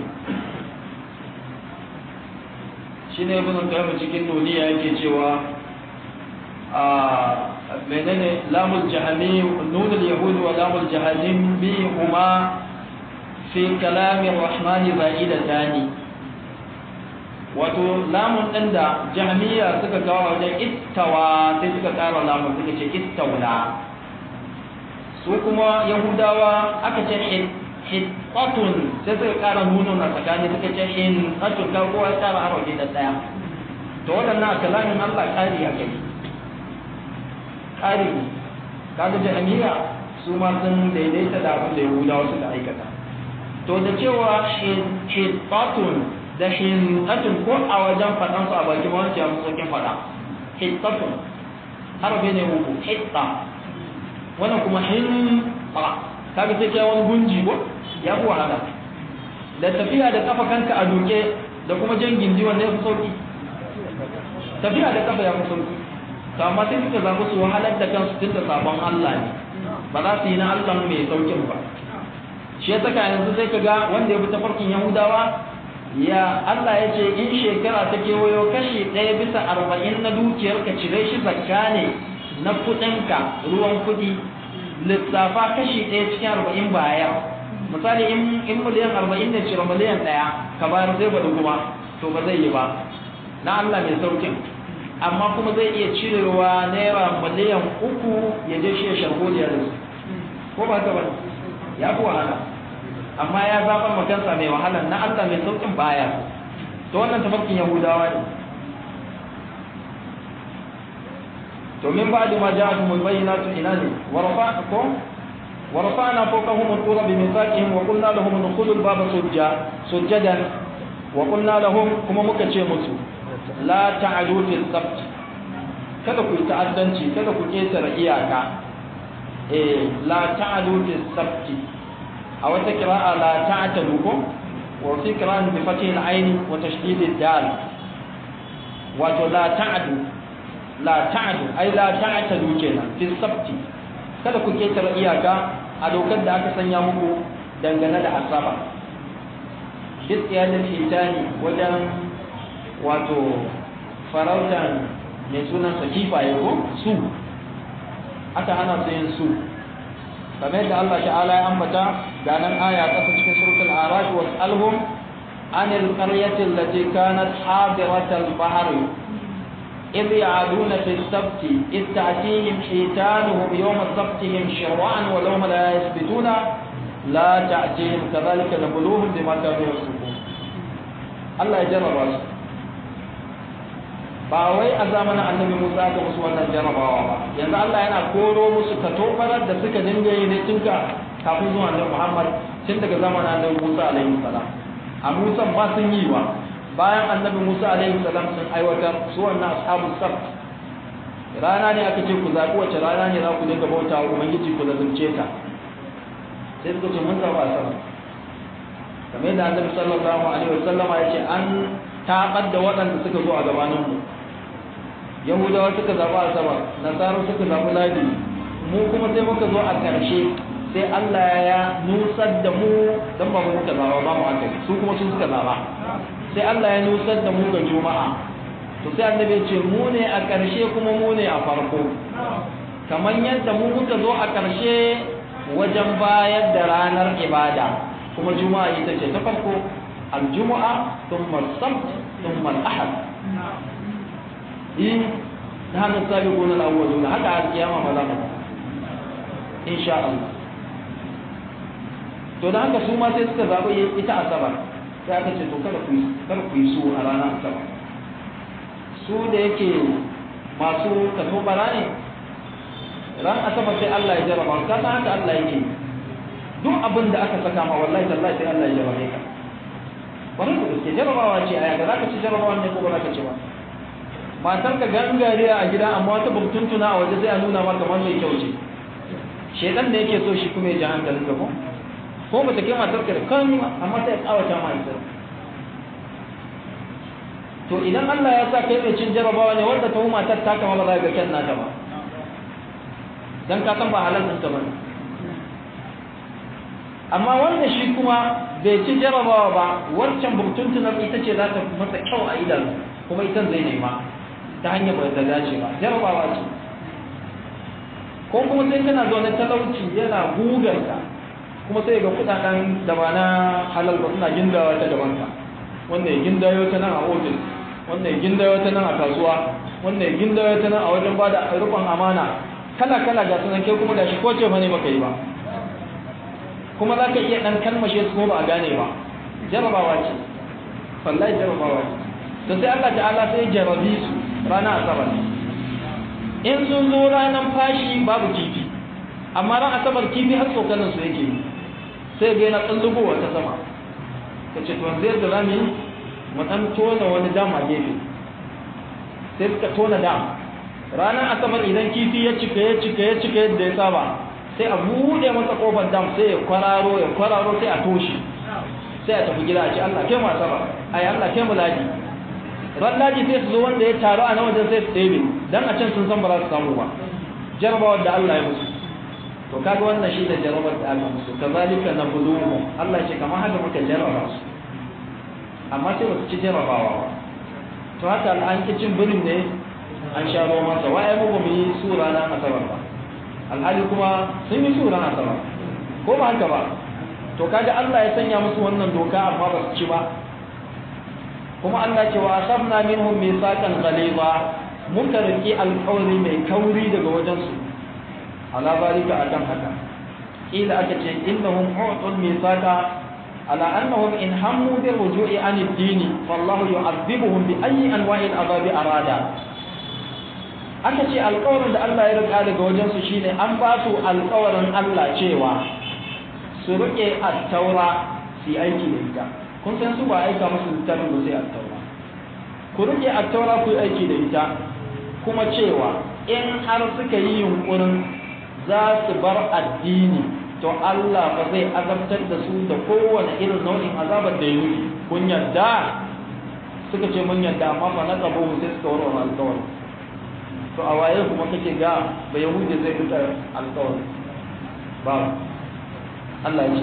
shi ne ibn qayyim cikin duniya yake cewa a menene lamul jahami nun al yahud wa lamul jahalim bi huma fi kalam ar-rahman za'idatani wato lamun din da jahmiya suka kawo wajen istawa sai suka kara lamun suka ce istawla su kuma yahudawa aka ce hittatun sai suka kara nuno na tsakani suka ce hittatun ka kowa ya kara harafi da daya to waɗannan a kalamin Allah ƙari a kai ƙari kaga jahmiya su ma sun daidaita da abin da yahudawa suka aikata to da cewa hittatun da hittatun ko a wajen faɗansu a baki ma wancan sauƙin faɗa hittatun harafi ne uku hitta wannan kuma hin ba kaga sai kai wani gunji ko ya fi wahala da tafiya da kafa kanka a duke da kuma jan gindi wanda ya fi sauki tafiya da kafa ya fi sauki to amma sai suka zaɓi su wahalar da kansu tun da sabon Allah ne ba za su yi na Allah mai saukin ba shi ya saka yanzu sai ka ga wanda ya fi tafarkin Yahudawa ya Allah ya ce in shekara ta kewayo kashi ɗaya bisa arba'in na dukiyarka cire shi zakka ne na kuɗinka ruwan kuɗi lissafa kashi ɗaya cikin arba'in baya misali in miliyan arba'in ne cire miliyan ɗaya ka bayar zai bada kuma to ba zai yi ba na Allah mai saukin amma kuma zai iya cirewa naira miliyan uku ya je shi ya sharholiya da su ko ba ta ba ya fi wahala amma ya zaɓar makansa mai wahala na Allah mai saukin baya to wannan tafarkin yahudawa ne domin ba da ma ja'atu mubayyinatu ina ne warfa'akum warfa'na fawqahum al-qura bi mithaqihim wa qulna lahum udkhulu al-baba sujja sujadan wa qulna lahum kuma muka ce musu la ta'adu fi sabt kada ku ta'addanci kada ku ketare iyaka eh la ta'adu fi sabt a wata qira'a la ta'tadu ko wa fi qira'an bi fathi al-ayn wa tashdid al-dal wato la ta'adu la ta'adu ai la ta'tadu kenan fi sabti kada ku ketare iyaka a dokar da aka sanya muku dangane da asaba bisiyadar hitani wajen wato farautan mai sunan sakifa ya ko su aka hana su yin su kamar da Allah ta'ala ya ambata ga nan aya kasa cikin suratul araf wa alhum anil qaryati allati kanat hadiratal bahri إذ يعدون في السبت إذ تأتيهم حيتانهم يوم سبتهم شرعا ولهم لا يثبتون لا تأتيهم كذلك نبلوهم بما كانوا يفسقون الله يجرب رأسه ba wai a zamanin annabi Musa ga musu wannan jarabawa ba yanzu Allah yana koro musu katobarar da suka dinga yi ne tun kafin zuwa annabi Muhammad tun daga zamanin annabi Musa alaihi salam a Musa ba sun yi wa bayan annabi Musa alaihi salam sun aiwatar su wannan ashabu sabt rana ne aka ce ku zaɓi wace rana ne za ku dinga bauta wa ubangiji ku lazumce ta sai suka ce mun zaɓa sama kamar yadda annabi sallallahu alaihi wasallama ya ce an taɓar da waɗanda suka zo a gabanin mu yahudawa suka zaɓi asabar nasaru suka zaɓi ladi mu kuma sai muka zo a ƙarshe sai Allah ya nusar da mu dan ba mu muka zaɓa ba mu aka su kuma sun suka zaɓa sai Allah ya nusar da mu ga juma'a to sai annabi ya ce mu ne a ƙarshe kuma mu ne a farko kamar yadda mu muka zo a ƙarshe wajen bayar da ranar ibada kuma juma'a ita ce ta farko aljumu'a thumma sabt thumma al-ahad in da hannun sabiquna al-awwaluna haka al-qiyama ma za mu insha Allah to da haka su ma sai suka zaɓi ita asabar sai aka ce to kada ku yi kada ku yi su a ranar asabar su da yake masu kaso bara ne ran asabar sai Allah ya jarraba ka san haka Allah yake duk abin da aka saka ma wallahi tallahi sai Allah ya jarrabe ka bari ku gaske jarrabawa ce aya ga zaka ci jarrabawa ne ko ba zaka ci ba matar ka gangariya a gida amma wata burtuntuna a waje sai a nuna maka kamar mai kyau ce shedan da yake so shi kuma ya ji hankalin ka ko ko ba ta kai matar ka da kan amma sai ya kawata ma ita to idan Allah ya sa kai mai cin jarabawa ne wanda tuhuma ta taka ma ba za ga kyan naka ba dan ka san ba halal ɗinka ba ne amma wanda shi kuma bai ci jarabawa ba wancan burtuntunar ita ce za ta masa kyau a idan kuma ita zai nema ta hanyar ba ta dace ba jarabawa ce ko kuma sai kana zaune talauci yana gugarka kuma sai ga kudaden da ba na halal ba suna gindawa ta gaban ka wanda ya gindayo ta nan a ofis wanda ya gindayo ta nan a kasuwa wanda ya gindayo ta nan a wajen bada rukun amana kala kala ga sunan kai kuma gashi ko ce fa ne baka yi ba kuma za ka iya ɗan kalmashe su ko ba a gane ba jarabawa ce wallahi jarabawa ce to sai Allah ta'ala sai jarabi su ranar asabar in sun zo ranar fashi babu kifi amma ran asabar kifi har tsokanin su yake yi sai ga yana tsallugowa ta sama ka ce tuwan zai da rami mu ɗan tona wani dam a gefe sai suka tona dam ranar asabar idan kifi ya cika ya cika ya cika yadda ya saba sai a buɗe masa ƙofar dam sai ya kwararo ya kwararo sai a toshe sai a tafi gida a ce Allah kai mu asabar ai Allah kai mu ladi ran ladi sai su zo wanda ya taru a nan wajen sai su ɗebe dan a can sun san ba za su samu ba jarabawar da Allah ya musu to kaga wannan shi da jarabar da Allah musu kazalika nabluhum Allah ya ce kamar haka muka jarraba su amma sai ba su ci jarabawa ba to haka an ki cin birin ne an sha roman sa wai mu ba mu yi sura na asabar ba alhali kuma sun yi sura na asabar ko ba haka ba to kaga Allah ya sanya musu wannan doka amma ba su ci ba kuma Allah ce wa asabna minhum mithaqan ghaliza muka riki alƙawari mai kauri daga wajen su ala barika akan haka ila aka ce innahum utul mithaqa ala annahum in hammu bi ruju'i an ad-din wallahu yu'adhibuhum bi ayyi anwa'i al-adhab arada aka ce alƙawarin da Allah ya rika daga wajen su shine an ba su alƙawarin Allah cewa su rike at-taura su aiki da ita kun san su ba aika musu littafin ba sai at-taura ku rike at-taura ku aiki da ita kuma cewa in har suka yi yunkurin za su bar addini to Allah ba zai azabtar da su da kowane irin nau'in azabar da yi kun yadda suka ce mun yadda amma fa na tsabo sai suka warware alƙawari to a waye kuma kake ga ba yahudi zai fita alƙawari ba Allah ya ce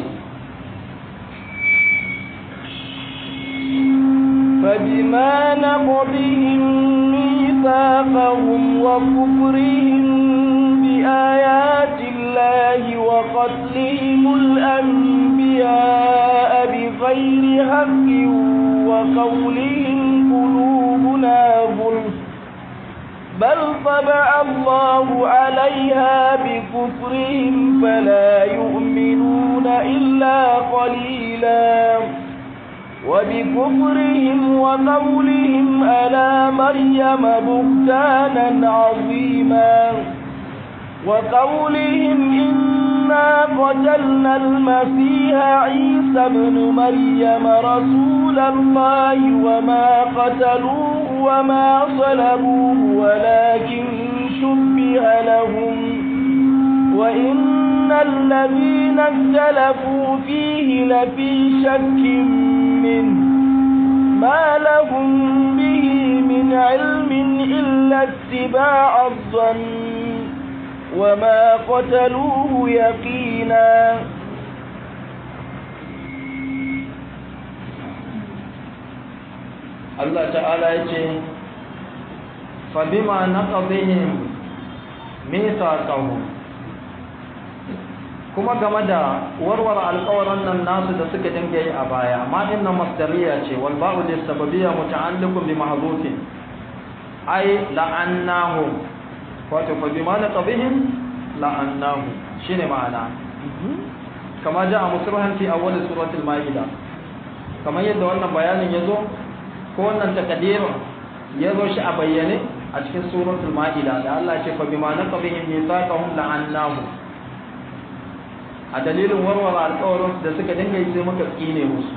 فبما نقضهم ميثاقهم وكفرهم بآيات الله وقتلهم الأنبياء بغير حق وقولهم قلوبنا غلف بل طبع الله عليها بكفرهم فلا يؤمنون إلا قليلاً وبكفرهم وقولهم على مريم بهتانا عظيما وقولهم إنا قتلنا المسيح عيسى ابن مريم رسول الله وما قتلوه وما صلبوه ولكن شبه لهم وإن الذين اختلفوا فيه لفي شك منه ما لهم به من علم إلا اتباع الظن وما قتلوه يقينا الله تعالى يقول فبما نقضهم ميثاقهم kuma game da warware alƙawarin nan nasu da suka dinga yi a baya amma inna masdariya ce wal ba'u lis sababiyya muta'alliqun bi mahdhufin ay la'annahu wato fa bima naqabihim la'annahu shine ma'ana kama ja a musrahan fi awwal suratul maida kamar yadda wannan bayanin yazo ko wannan takadirin yazo shi a bayyane a cikin suratul maida da Allah ya ce fa bima naqabihim mithaqahum la'annahu a dalilin warware alƙawarin da suka dinga yi sai muka tsine musu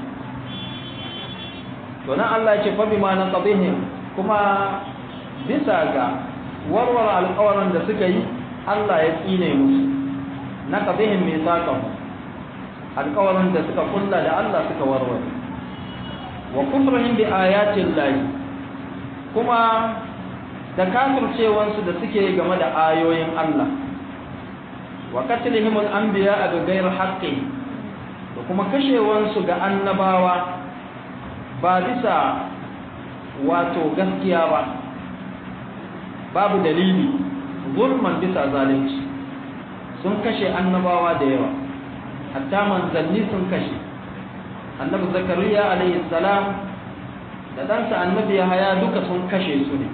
to nan Allah ya ce fa bima naqabihim kuma bisa ga warware alƙawarin da suka yi Allah ya tsine musu naqabihim mithaqahum alƙawarin da suka kulla da Allah suka warware wa kufrihim bi ayatin lahi kuma da kafircewansu da suke game da ayoyin Allah wa qatlihim al-anbiya bi ghayr haqqin da kuma kashewansu ga annabawa ba bisa wato gaskiya ba babu dalili zulman bisa zalunci sun kashe annabawa da yawa hatta manzanni sun kashe annabi zakariya alayhi salam da ɗansa annabi yahaya duka sun kashe su ne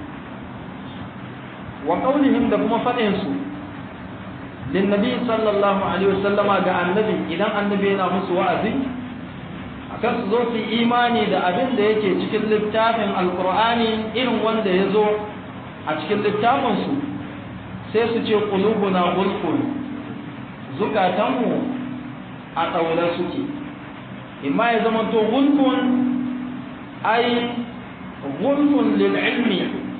wa qaulihim da kuma faɗin su linnabi sallallahu alaihi wasallama ga annabi idan annabi yana musu wa'azi akan su zo su imani da abin da yake cikin littafin alqur'ani irin wanda ya zo a cikin littafin su sai su ce qulubuna gulfun zukatanmu a ɗaure suke imma ya zama to gulfun ai gulfun lil ilmi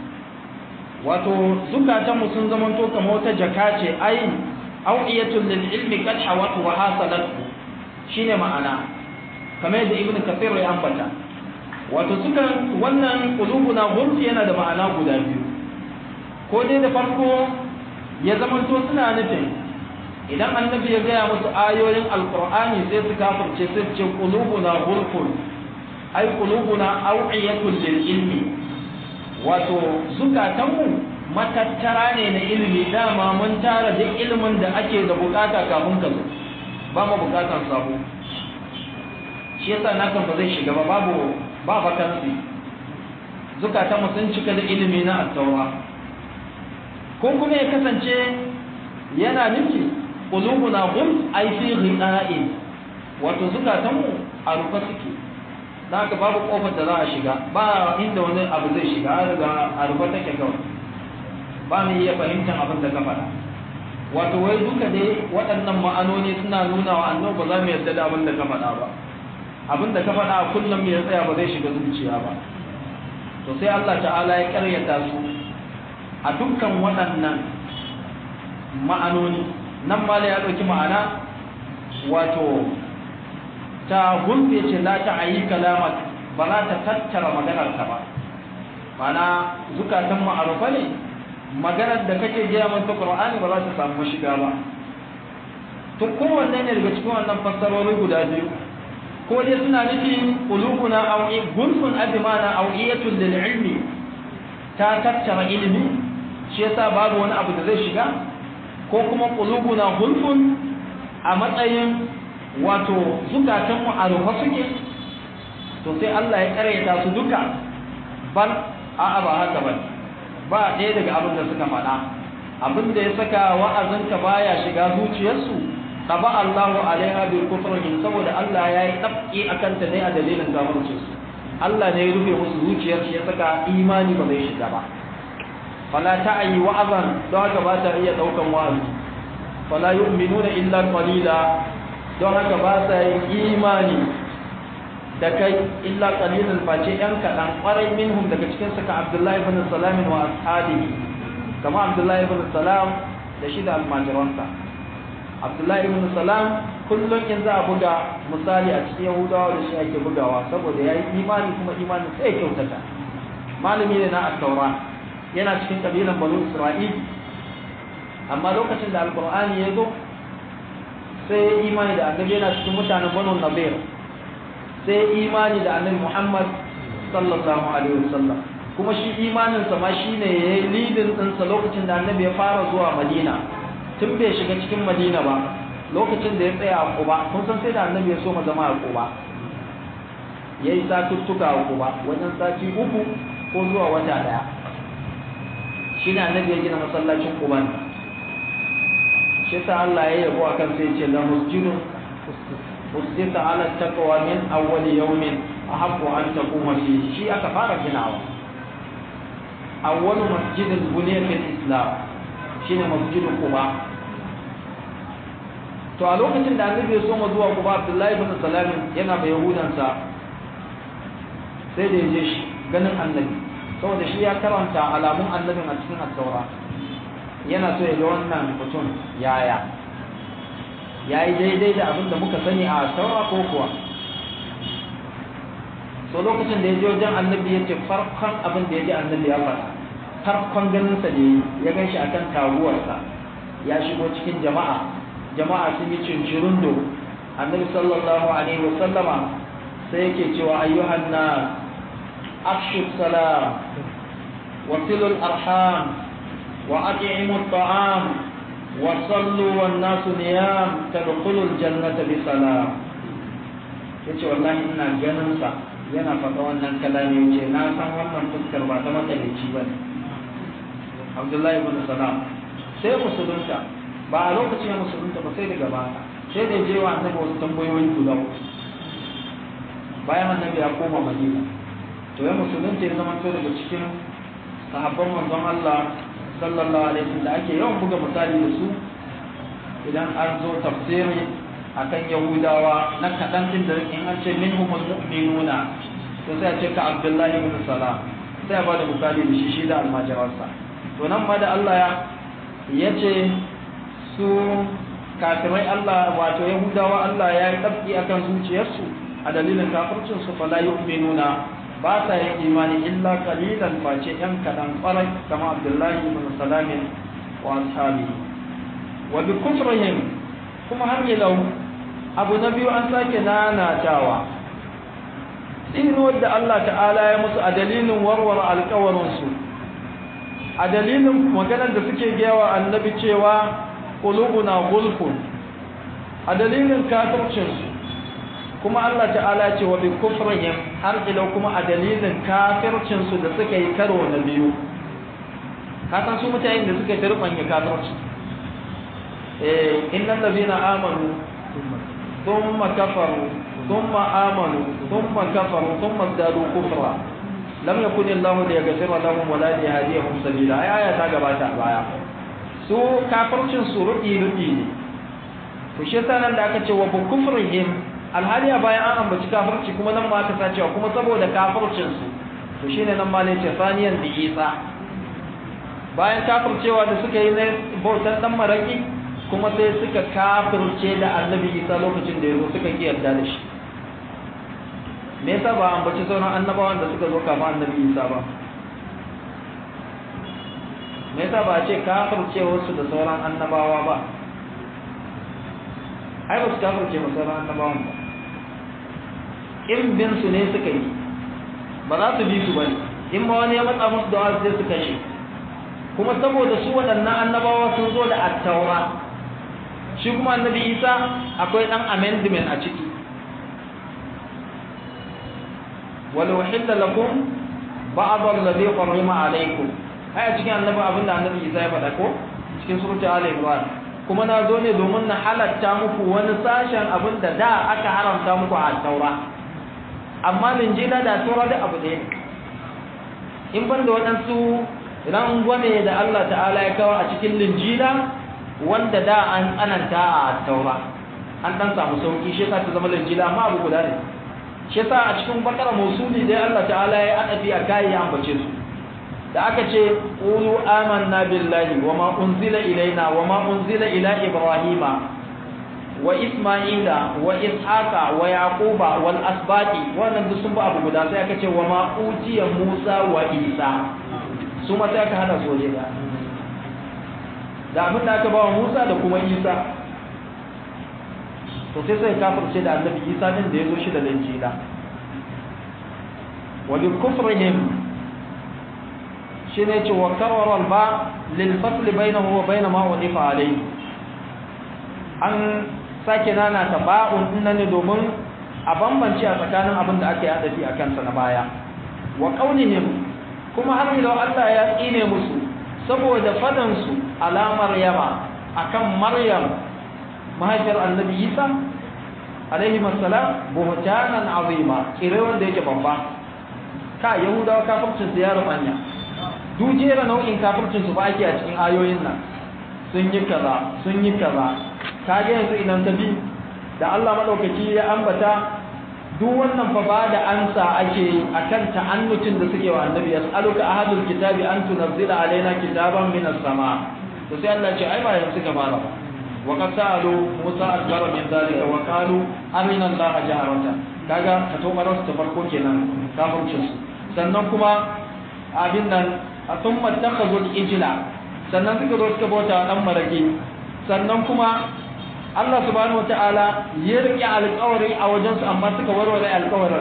wato zukatanmu sun zama to kamar wata jaka ce ai au'iyatul lil ilmi kad hawat wa hasalat shine ma'ana kamar yadda ibnu kathir ya ambata wato sukan wannan qulubuna gulf yana da ma'ana guda biyu ko dai da farko ya zama to suna nufin idan annabi ya gaya musu ayoyin alqur'ani sai su kafirce sai su ce qulubuna gulfun ai qulubuna au'iyatul lil ilmi wato zukatanmu matattara ne na ilimi dama mun tara duk ilimin da ake da bukata kafin ka zo ba mu bukatan sabo shi yasa nakan ba zai shiga ba babu ba vacancy zukatanmu sun cika da ilimi na attaura ko kuma ya kasance yana nufi qulubuna hum ay fi ghida'in wato zukatanmu a rufe suke da haka babu kofar da za a shiga ba inda wani abu zai shiga har ga a rufe take kawai ba mu iya fahimtar abin da ka faɗa wato wai duka dai waɗannan ma'anoni suna nuna wa annabi ba za mu yarda da abin da ka faɗa ba abin da ka faɗa kullum ya tsaya ba zai shiga zuciya ba to sai Allah ta'ala ya karyata su a dukkan waɗannan ma'anoni nan ma ya ɗauki ma'ana wato ta gulbe ce la ta ayi kalamat ba za ta tattara maganar ta ba mana zukatan ma'arufa ne maganar da kake gaya mata qur'ani ba za ta samu shiga ba to kowanne ne daga cikin wannan fassarori guda biyu ko dai suna nufi qulubuna aw gulfun admana aw iyatul lil ilmi ta tattara ilimi shi yasa babu wani abu da zai shiga ko kuma qulubuna gulfun a matsayin wato zukatanmu a rufe suke to sai Allah ya karyata su duka bal a'a ba haka ba ba ɗaya daga abin da suka faɗa abin da ya saka wa'azinka baya shiga zuciyarsu taba Allahu alaiha bil kufrihim saboda Allah ya yi tabki akan ta ne a dalilin kafircin su Allah ne ya rufe musu zuciyar shi ya saka imani ba zai shiga ba fala ta'ayi wa'azan don haka ba ta iya daukan wa'azi fala yu'minuna illa qalila don haka ba sa yin imani da kai illa qalilun face yan kaɗan ƙwarai minhum daga cikin suka abdullahi ibn salam wa ashabihi kama abdullahi ibn salam da shi da almajiransa abdullahi ibn salam kullum in za a buga misali a cikin yahudawa da shi ake bugawa saboda ya yi imani kuma imanin sai kyautata malami ne na at-taura yana cikin kabilan banu isra'il amma lokacin da alqur'ani ya zo sai imani da annabi yana cikin mutanen banu nabir sai imani da annabi muhammad sallallahu alaihi wasallam kuma shi imaninsa ma shine ya yi lidin ɗinsa lokacin da annabi ya fara zuwa madina tun bai shiga cikin madina ba lokacin da ya tsaya a kuba kun san sai da annabi ya so ma zama a kuba ya yi satuttuka a kuba wajen sati uku ko zuwa wata daya shi ne annabi ya gina masallacin kuban shi sa Allah ya yabo akan sai ce la masjidun usdita ala taqwa min awwal yawmin ahabbu an taquma fi shi aka fara ginawa awwal masjidin buniya fil islam shine masjidin quba to a lokacin da annabi ya soma zuwa quba abdullahi ibn salam yana bai yahudansa sai da yaje shi ganin annabi saboda shi ya karanta alamun annabin a cikin at-taura yana so ya ga wannan mutum yaya yayi daidai da abin da muka sani a at-taura ko kuwa to lokacin da ya je wajen annabi ya ce farkon abin da ya ji annabi ya faɗa farkon ganinsa da ya gan shi akan taguwarsa ya shigo cikin jama'a jama'a sun yi cincirindo annabi sallallahu alaihi wasallama sai yake cewa ayyuhan nas afshu salam wa silul arham wa at'imu at'am wa sallu wan nasu niyam tadkhulul jannata bi salam yace wallahi ina ganin sa yana faɗa wannan kalami yace na san wannan fuskar ba ta matsalici bane Abdullahi ibn Salam sai musulunta ba a lokacin ya musulunta ba sai daga baya sai da je wa annabi wasu tambayoyi guda bayan annabi ya koma madina to ya musulunta ya zama to daga cikin sahabban manzon Allah sallallahu alaihi wasallam da ake yawan buga misali da su idan an zo tafsiri akan yahudawa na kaɗan din da in an ce minhumul mu'minuna to sai a ce ka abdullahi ibn salam sai a ba da misali da shi shi da almajiransa to nan ma da Allah ya ce su kafirai Allah wato Yahudawa Allah ya yi tsabki akan zuciyarsu a dalilin kafircin su fala yu'minuna ba sa yin imani illa qalilan face yan kadan farai kama Abdullahi ibn Salam wa ashabi wa bi kufrihim kuma har yau abu na biyu an sake nanatawa tsinuwar da Allah ta'ala ya musu a dalilin warware alkawarinsu a dalilin maganar da suke gawa annabi cewa qulubuna gulfun a dalilin kafircinsu kuma Allah ta'ala ce wa bi kufrihim har ila kuma a dalilin kafircinsu da suka yi karo na biyu ka san su mutanen da suka turbanya kafirci eh innal ladina amanu thumma kafaru thumma amanu thumma kafaru thumma zadu kufra lam yakun Allah liyaghfira lahum wa la liyahdihum sabila ai aya ta gabata baya su kafircin su ruɗi ruɗi ne to shi yasa nan da aka ce wa bu kufrihim alhali a bayan an ambaci kafirci kuma nan ma aka sa cewa kuma saboda kafircin su to shine nan ma ne ce saniyan bi isa bayan kafircewa da suka yi na bautan dan maraki kuma sai suka kafirce da annabi isa lokacin da ya zo suka ki yarda da shi me yasa ba ambaci sauran annabawan da suka zo kafin annabi isa ba me yasa ba ce kafirce wasu da sauran annabawa ba ai ba su kafirce ba sauran annabawan ba in bin su ne suka yi ba za su bi su ba ne in ma wani ya matsa musu da wasu sai su kashe kuma saboda su waɗannan annabawa sun zo da attaura shi kuma annabi isa akwai ɗan amendment a ciki walau hilla lakum ba'd alladhi harrama alaykum ai a cikin annabi abinda annabi Isa ya faɗa ko cikin suratul Ali Imran kuma na zo ne domin na halatta muku wani sashen abinda da aka haramta muku a Taura amma linjila da Taura da abu ɗaya in ban da waɗansu rangwame da Allah ta'ala ya kawo a cikin linjila wanda da an tsananta a Taura an dan samu sauki shi ta zama linjila amma abu guda ne shi yasa a cikin bakara musuli dai Allah ta'ala ya adabi a kai ya ambace su da aka ce qulu amanna billahi wama unzila ilaina wama unzila ila ibrahima wa isma'ila wa ishaqa wa yaquba wal asbati wannan duk sun ba abu guda sai aka ce wama utiya musa wa isa su ma sai aka hada su waje da da abin da aka ba wa musa da kuma isa to sai sai kafirce da annabi isa din da ya zo shi da linjila wa bi kufrihim shine ce wa karwara ba lil fasl bainahu wa bain ma wadifa alayhi an sake nana ta ba'un dinnan ne domin a bambance a tsakanin abin da aka yi adafi a kansa na baya wa qaulihim kuma har ila Allah ya tsine musu saboda fadan su alamar yama akan maryam mahaifiyar annabi isa alaihi masalam buhtanan azima kire wanda yake babba ka yahudawa kafircin su ya rubanya dujera nau'in kafircin su ba ake a cikin ayoyin nan sun yi kaza sun yi kaza kage yanzu idan ka bi da Allah madaukaki ya ambata duk wannan fa ba da ansa ake akan ta'annucin da suke wa annabi yas'aluka ahadul kitabi an tunzila alaina kitaban minas sama to sai Allah ya ce ai ba yanzu ka fara ba وقد سألوا موسى أكبر من ذلك وقالوا أرنا الله جهرة kaga ka to su ta farko kenan kafircin su sannan kuma abin nan a thumma takhazul ijla sannan suka zo suka bauta dan marage sannan kuma Allah subhanahu wataala ya rike alƙawari a wajensu amma suka warware alƙawarin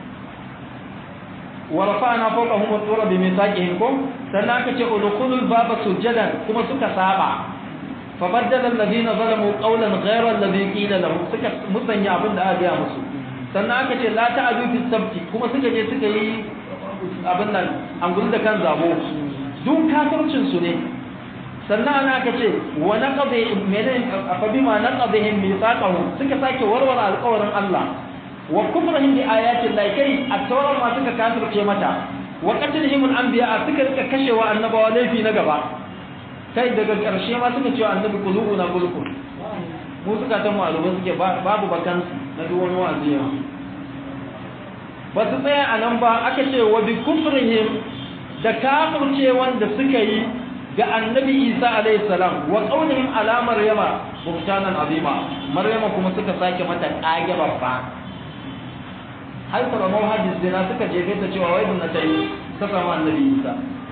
wa rafa'na fawqahum at-tura bi mithaqihim kum sannan aka ce udkhulul baba sujadan kuma suka saba fa baddala alladhina zalamu qawlan ghayra alladhi qila lahum suka musanya abin da aka yi musu sannan aka ce la ta'adu fi sabti kuma suka je suka yi abin nan an gudu da kan zabo duk kafircin su ne sannan ana aka ce wa naqadi menen fa bima naqadihim mithaqahum suka sake warware alƙawarin Allah wa kufrihim bi ayati llahi kai at-tawra ma suka kafirce mata wa qatlihim al-anbiya suka rika kashewa annabawa laifi na gaba kai daga ƙarshe ma suka ce annabi qulubuna qulubun mu suka ta malumin suke babu bakan na duk wani wa'azi ya ba su tsaya a nan ba aka ce wa bi kufrihim da kafirce wanda suka yi ga annabi Isa alayhi salam wa qawlihim ala maryama buhtanan azima maryama kuma suka sake mata kage babba har karamar hadis dina suka jefe ta cewa wai na ta yi ta samu annabi Isa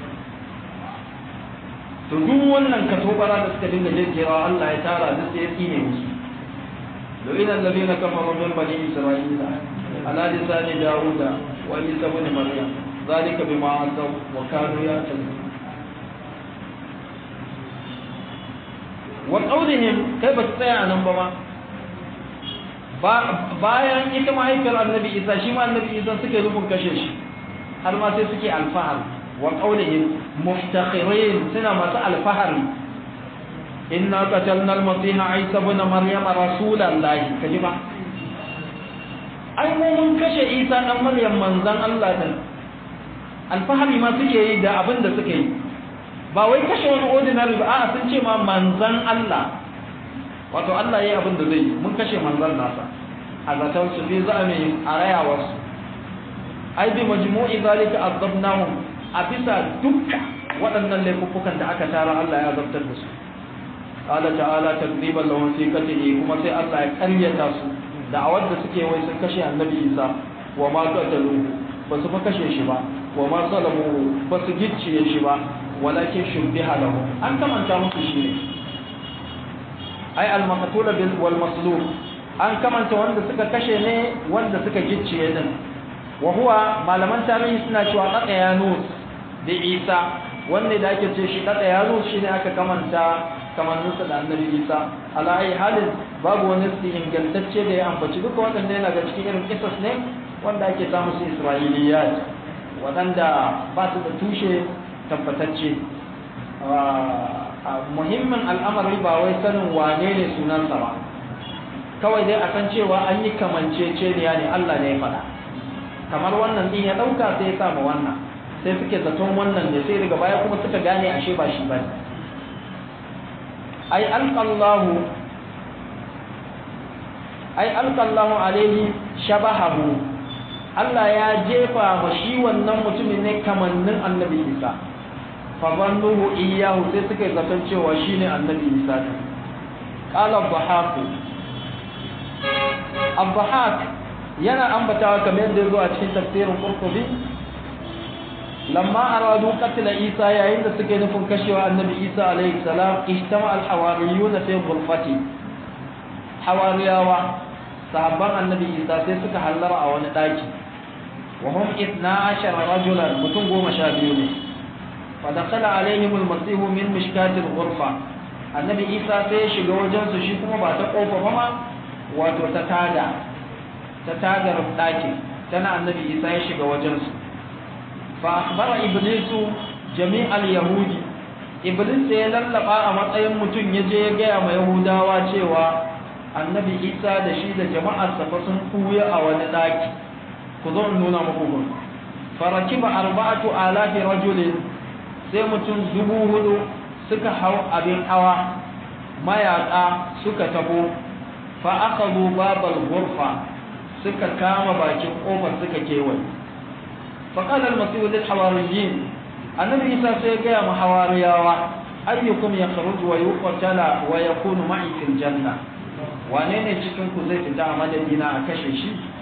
to duk wannan katobara da suka dinga jekewa Allah ya tara duk sai ya tsine musu لئن الذين كفروا من بني إسرائيل على لسان داود وعيسى بن مريم ذلك بما عصوا وكانوا يعتدون وقولهم كيف تستطيع أن نبما bayan ita mahaifiyar annabi isa shi ma annabi isa suke rubun kashe shi har ma sai suke alfahar wa qaulihim muftakhirin suna masu alfahari inna qatalna al-masiha isa ibn maryam rasulallahi kaji ba ai mu mun kashe isa dan maryam manzon Allah din alfahari ma suke yi da abin da suke yi ba wai kashe wani ordinary ba a'a sun ce ma manzon Allah wato Allah yayi abin da zai yi mun kashe manzon nasa a zaton su fi za'ami a rayawarsu ai bi majmu'i zalika azabnahum a bisa dukkan waɗannan laifukan da aka tara Allah ya zabtar da su qala ta'ala takdiban lahum fi qatlihi kuma sai Allah ya karyata su da'awar da suke wai sun kashe annabi Isa wa ma qatalu ba su fa kashe shi ba wa ma salamu ba su gicciye shi ba walakin shubbiha lahu an kamanta musu shi ne ai al-maqtul bil wal maslub an kamanta wanda suka kashe ne wanda suka gicciye din wa huwa malaman tarihi suna cewa qata yanus da Isa wanda da ake ce shi qata yanus shine aka kamanta kamanninsa da annabi isa ala ayi halin babu wani su ingantacce da ya ambaci duka waɗanda yana ga cikin irin kisas ne wanda ake samu su isra'iliyat waɗanda ba su da tushe tabbatacce muhimmin al'amari ba wai sanin wane ne sunansa ba kawai dai a san cewa an yi kamanceceniya ne allah ne ya faɗa kamar wannan din ya ɗauka sai ya samu wannan sai suke zaton wannan ne sai daga baya kuma suka gane ashe ba shi ba ne ai alqallahu ai alqallahu alaihi shabahahu Allah ya jefa ma shi wannan mutumin ne kamannin annabi Isa fa zannuhu iyyahu sai suka zaton cewa shine annabi Isa ne qala dhahaq Abdahak yana ambatawa kamar yadda zo a cikin tafsirin Qurtubi lamma aradu qatl Isa yayin da suke nufin kashewa annabi Isa alayhi salam ijtama al-hawariyun fi ghurfati hawariyawa sahabban annabi Isa sai suka hallara a wani daki wa hum 12 rajulan mutum goma sha biyu ne fa dakhala alaihim al-masih min mishkat al-ghurfa annabi Isa sai ya shiga wajen su shi kuma ba ta kofa ba ma wato ta tada ta tagar dakin tana annabi Isa ya shiga wajen su فأخبر إبليس جميع اليهود إبليس يللقى a matsayin mutum yaje ya gaya ma Yahudawa cewa Annabi Isa da shi da jama'ar sa fa sun kuya a wani daki ku zo nuna muku gun farakiba arba'atu alafi rajulin sai mutum dubu hudu suka hau abin hawa mayaka suka tabo fa akhadhu babal ghurfa suka kama bakin kofar suka kewaye فقال المسيح للحواريين النبي عيسى سيقيا مع حوارياوا أيكم يخرج ويقتل ويكون معي في الجنة wane ne cikin ku zai fita a madadina a kashe shi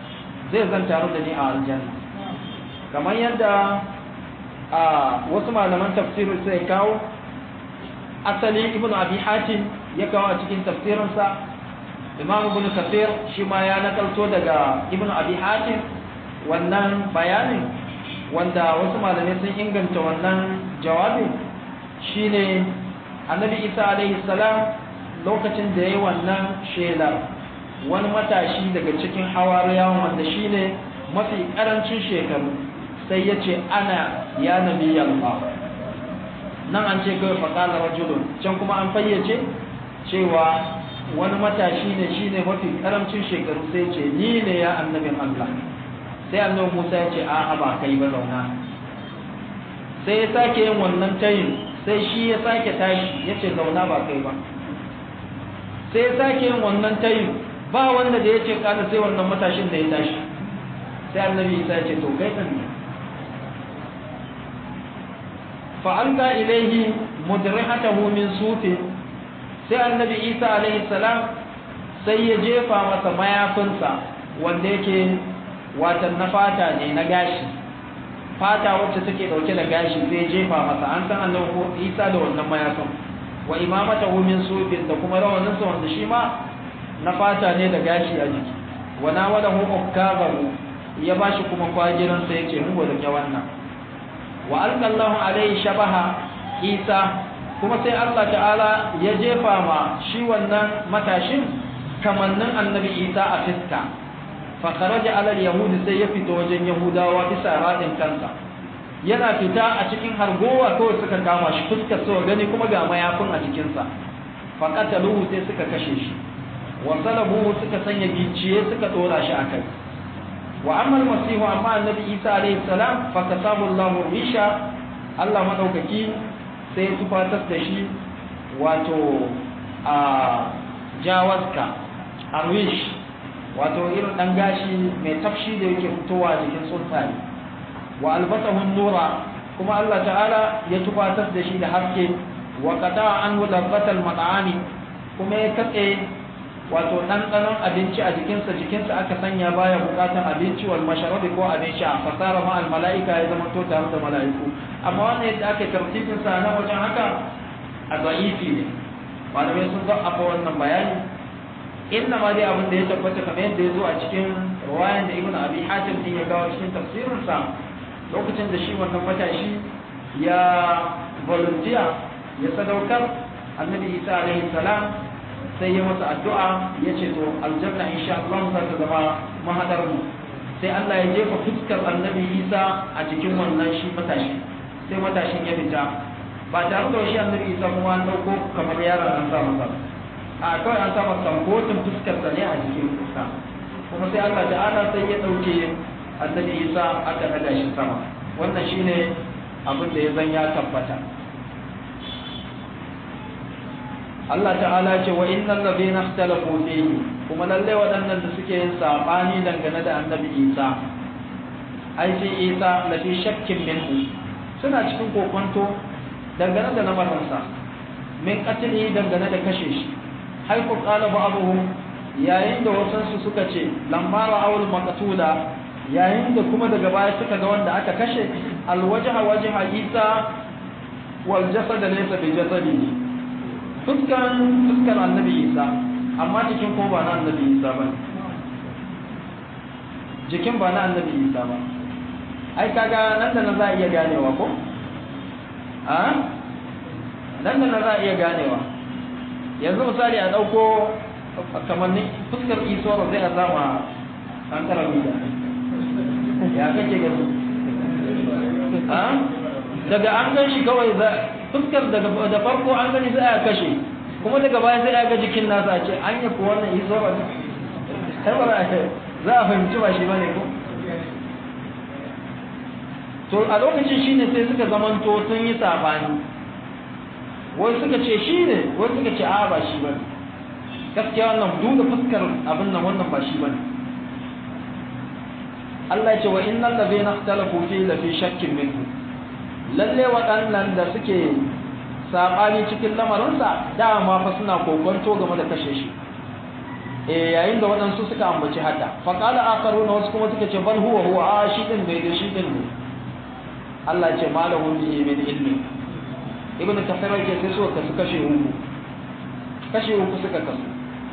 zai zan taru da ni a aljanna kamar yadda a wasu malaman tafsirin sai kawo asali ibn abi hatim ya kawo a cikin tafsirinsa imam ibn kafir shi ma ya nakalto daga ibn abi hatim wannan bayanin wanda wasu malamai sun inganta wannan jawabin shine annabi isa alaihi salam lokacin da ya yi wannan shelar wani matashi daga cikin hawariyawan wanda shine mafi karancin shekaru sai ya ce ana ya nabi Allah nan an ce kawai faƙalar rajulun can kuma an fayyace cewa wani matashi ne shine mafi karamcin shekaru sai ce ni ne ya annabin Allah sai annabi Musa ya ce a'a ba kai ba zauna sai ya sake yin wannan tayin sai shi ya sake tashi ya ce zauna ba kai ba sai ya sake yin wannan tayin ba wanda da ya ce kada sai wannan matashin da ya tashi sai annabi Isa ya ce to kai kan ne fa'alka ilaihi mudrihatahu min sufi sai annabi isa alaihi salam sai ya jefa masa mayafinsa wanda yake watan na fata ne na gashi fata wacce take dauke da gashi sai ya jefa masa an san annabi isa da wannan mayafin wa imamatahu min sufin da kuma rawaninsa wanda shi ma na fata ne da gashi a jiki wa nawalahu ukkabahu ya bashi kuma kwagiransa yace mu da wannan wa alƙallahu alaihi shabaha isa kuma sai Allah ta'ala ya jefa ma shi wannan matashin kamannin annabi isa a fiska fa kharaja ala yahudi sai ya fito wajen yahudawa bisa radin kansa yana fita a cikin hargowa kawai suka kama shi fuskar so gani kuma ga mayafin a jikinsa fa qataluhu sai suka kashe shi wa salabuhu suka sanya gicciye suka dora shi akai wa amma almasihu amma annabi isa alayhi salam fa kasabu Allahu risha Allah madaukaki sai tufatar da shi wato a jawaska arwish wato irin dan gashi mai tafshi da yake fitowa jikin tsuntsaye wa albasahu nura kuma Allah ta'ala ya tufatar da shi da haske wa qata an ladbatal mat'ami kuma ya katse wato ɗanɗanon abinci a jikinsa jikinsa aka sanya baya bukatan abinci wal masharabi ko abin sha fasara ma al mala'ika ya zama to tare da mala'iku amma wannan yadda aka tartibin sa na wajen haka a da'ifi ne malamai sun ga afa wannan bayani inna ma dai abin da ya tabbata kamar yadda ya zo a cikin ruwayan da ibnu abi hatim din ya gawo cikin tafsirin sa lokacin da shi wannan matashi ya volunteer ya sadaukar annabi isa alaihi salam sai ya masa addu'a ya ce to aljanna insha Allah za ta zama mahadar mu sai Allah ya jefa fuskar annabi Isa a cikin wannan shi matashi sai matashin ya fita ba tare da shi annabi Isa kuma an dauko kamar yaron an sa masa a kawai an sa masa kotun fuskar sa ne a cikin fuska kuma sai Allah ta'ala sai ya dauke annabi Isa aka daga shi sama wannan shine abin da ya zan ya tabbata Allah ta'ala ce wa innal ladina ikhtalafu fihi kuma lalle waɗannan da suke yin sabani dangane da annabi Isa ai sai Isa la fi shakkin minhu suna cikin kokonto dangane da lamarinsa min qatli dangane da kashe shi hay ku qala ba'dhum yayin da wasansu suka ce lamma ra'awul maqtula yayin da kuma daga baya suka ga wanda aka kashe alwajha wajha Isa wal jasad laysa bi jasadihi fuskan fuskar annabi isa amma jikin ko ba na annabi isa ba jikin ba na annabi isa ba ai kaga nan da nan za a iya ganewa ko a nan da nan za a iya ganewa yanzu misali a ɗauko kamannin fuskar isoro zai a zama an karami da ya kake gani daga an gan shi kawai fuskar da farko an gani sai a kashe kuma daga baya sai a ga jikin nasa a ce an yi kuwa wannan iso ba za a fahimci ba shi ba ne ko to a lokacin shi ne sai suka zamanto sun yi sabani wai suka ce shi ne wai suka ce a ba shi ba ne gaskiya wannan duka fuskar abin nan wannan ba shi ba ne Allah ya ce wa innal ladhina ikhtalafu fi la fi shakkin minhu lalle waɗannan da suke saɓani cikin lamarinsa dama fa suna kokonto game da kashe shi eh yayin da waɗansu suka ambaci haka fa qala akharuna wasu kuma suka ce bal huwa huwa a shi din bai da shi din ne Allah ya ce malahu bihi min ilmi ibnu kasir yake sai suka kasu kashe uku kashe uku suka kasu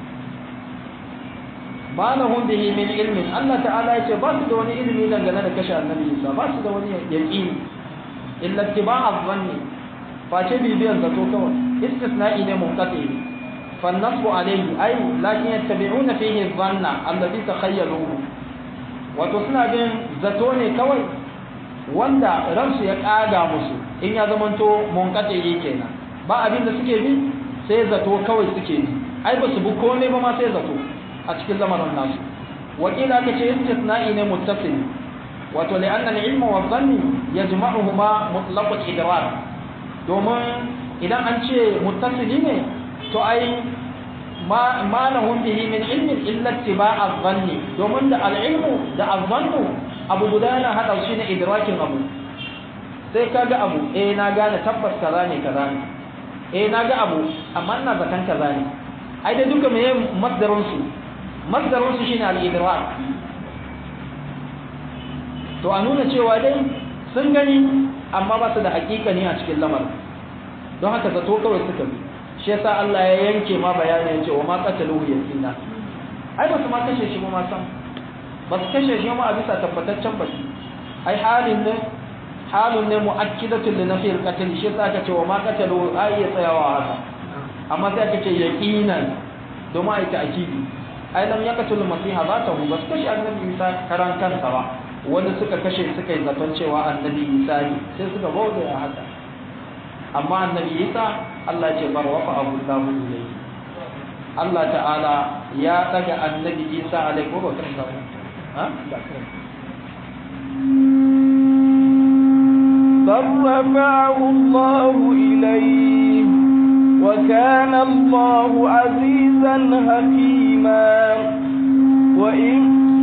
ma lahum bihi min ilmin Allah ta'ala yace ba su da wani ilimi dangane da kashe annabi Isa ba su da wani yaqini illa ittiba'a dhanni fa ce bibiyan zato kawai istisna'i ne munqati fa nasbu alayhi ay lakin yattabi'una fihi dhanna alladhi takhayyaluhu wato suna bin zato ne kawai wanda ransu ya kaga musu in ya zamanto munqati kenan ba abin da suke bi sai zato kawai suke bi ai ba su bi komai ba ma sai zato a cikin lamarin nasu wakila ka ce istisna'i ne muttasil wato li'anna al-ilmu wa dhanni yajma'uhuma mutlaq al-idrak domin idan an ce muttasili ne to ai ma ma lahum bihi min ilmin illa ittiba'a dhanni domin da al-ilmu da al-dhannu abu guda na hada shi ne idrakin abu sai kaga abu eh na gane tabbas kaza ne kaza ne eh na ga abu amma ina zakan kaza ne ai da duka meye masdarin su masdarin su shine al-idrak to a nuna cewa dai sun gani amma ba su da hakika ne a cikin lamar don haka zato kawai suka bi shi yasa Allah ya yanke ma bayanin cewa ma qataluhu yakina ai ba su ma kashe shi ba ma san ba su kashe shi ma a bisa tabbataccen baki ai halin ne halun ne mu'akkidatun li nafi al-qatl shi yasa aka ce wa ma qataluhu ai ya tsayawa haka amma sai aka ce yaqinan domin ai ta'kidi ai lam yaqtul masiha zatahu bas kashi annabi Isa karan kansa ba wanda suka kashe suka yi zaton cewa annabi Isa ne sai suka bauta ya haka amma annabi Isa Allah ce bar wafa abu lahu ilayhi Allah ta'ala ya daga annabi Isa alaihi wa sallam ha بل رفعه الله إليه وكان الله عزيزا حكيما وإن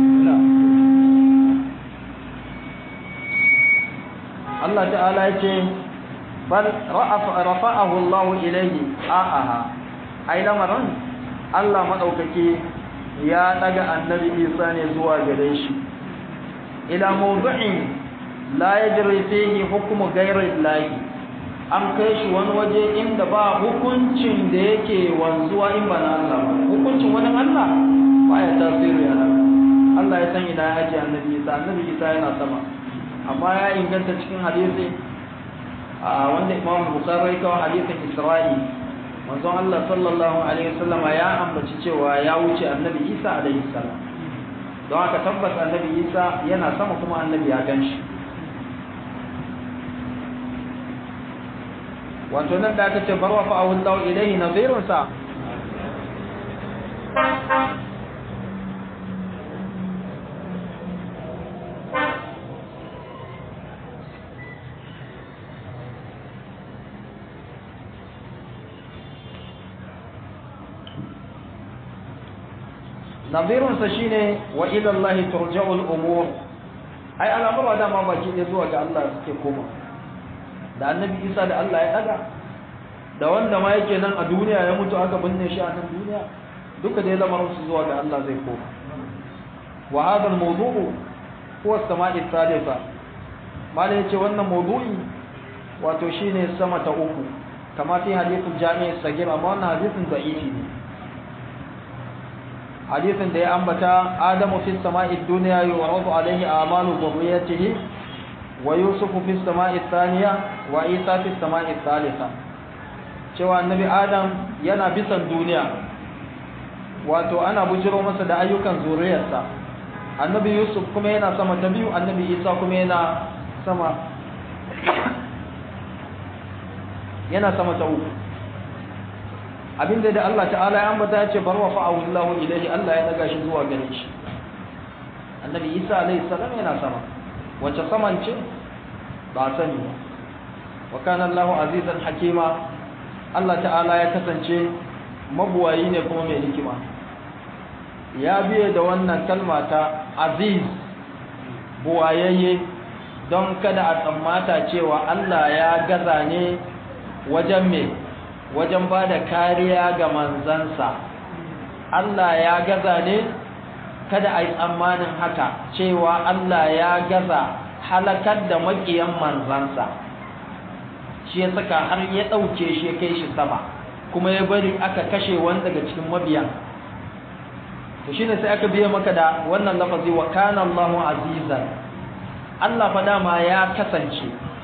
Allah ta'ala ya ce bal rafa'ahu Allah ilayhi a'aha ai lamarin Allah madaukake ya daga annabi Isa ne zuwa gare shi ila mawdu'in la yajri fihi hukmu ghayri Allah an kai shi wani waje inda ba hukuncin da yake wanzuwa in ba na Allah ba hukuncin wani Allah ba ya tasiri a nan Allah ya san ina ya ajiye annabi Isa annabi Isa yana sama amma ya inganta cikin hadisi a wanda Imam Bukhari kawo hadisin Isra'i manzon Allah sallallahu alaihi wasallam ya ambaci cewa ya wuce annabi Isa alaihi salam don haka tabbas annabi Isa yana sama kuma annabi ya ganshi wato nan da aka ce barwa fa awallahu ilaihi nadhirun sa nadhirun sa shine wa ila Allah turja'u al-umur ai al'amura da ma baki ne zuwa ga Allah suke koma da annabi Isa da Allah ya daga da wanda ma yake nan a duniya ya mutu aka binne shi a nan duniya duka dai lamarin su zuwa ga Allah zai koma wa hadha al-mawdu'u huwa as-sama'i thalitha mala yace wannan mawdu'i wato shine sama ta uku kama fi hadithul jami' sagir amma wannan hadithin da'ifi ne hadisin da ya ambata adamu fi sama'i dunya yu'radu alayhi a'malu dhurriyyatihi wa yusufu fi sama'i thaniya wa isa fi sama'i thalitha cewa annabi adam yana bisan duniya wato ana bujiro masa da ayyukan zuriyarsa annabi yusuf kuma yana sama ta biyu annabi isa kuma yana sama yana sama ta uku abinda da Allah ta'ala ya ambata ya ce barwa fa'ahu Allahu ilayhi Allah ya daga shi zuwa gare shi annabi isa alayhi salam yana sama wace saman ce ba sani ba wa kana Allahu azizan hakima Allah ta'ala ya kasance mabuwayi ne kuma mai hikima ya biye da wannan kalma ta aziz buwayayye don kada a tsammata cewa Allah ya gaza ne wajen me wajen ba da kariya ga manzansa Allah ya gaza ne kada a yi tsammanin haka cewa Allah ya gaza halakar da makiyan manzansa shi ya saka har ya ɗauke shi ya kai shi sama kuma ya bari aka kashe wani daga cikin mabiyan to shine sai aka biya maka da wannan lafazi wa kana Allahu azizan Allah fa dama ya kasance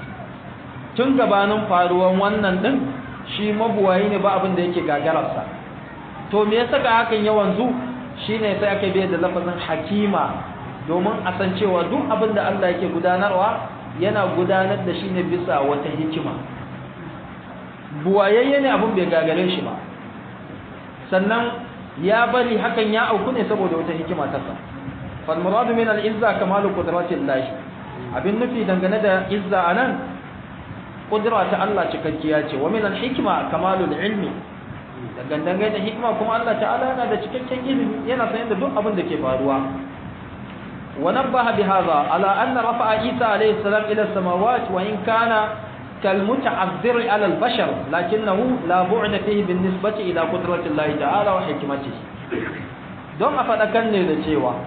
tun gabanin faruwan wannan din shi mabuwayi ne ba abin da yake gagararsa to me yasa ga hakan ya wanzu shine sai aka biya da lafazin hakima domin a san cewa duk abin da Allah yake gudanarwa yana gudanar da shi ne bisa wata hikima buwayayye ne abin bai gagare shi ba sannan ya bari hakan ya auku ne saboda wata hikima ta sa fal muradu min al izza kamalu qudratil lahi abin nufi dangane da izza anan kudura ta Allah cikakkiya ce wa min al hikma kamalul ilmi dangane da hikma kuma Allah ta'ala yana da cikakken ilimi yana sanin da duk abin da ke faruwa ونبه بهذا على أن رفع عيسى عليه السلام إلى السماوات وإن كان كالمتعذر على البشر لكنه لا بعد فيه بالنسبة إلى قدرة الله تعالى وحكمته don a faɗakan ne da cewa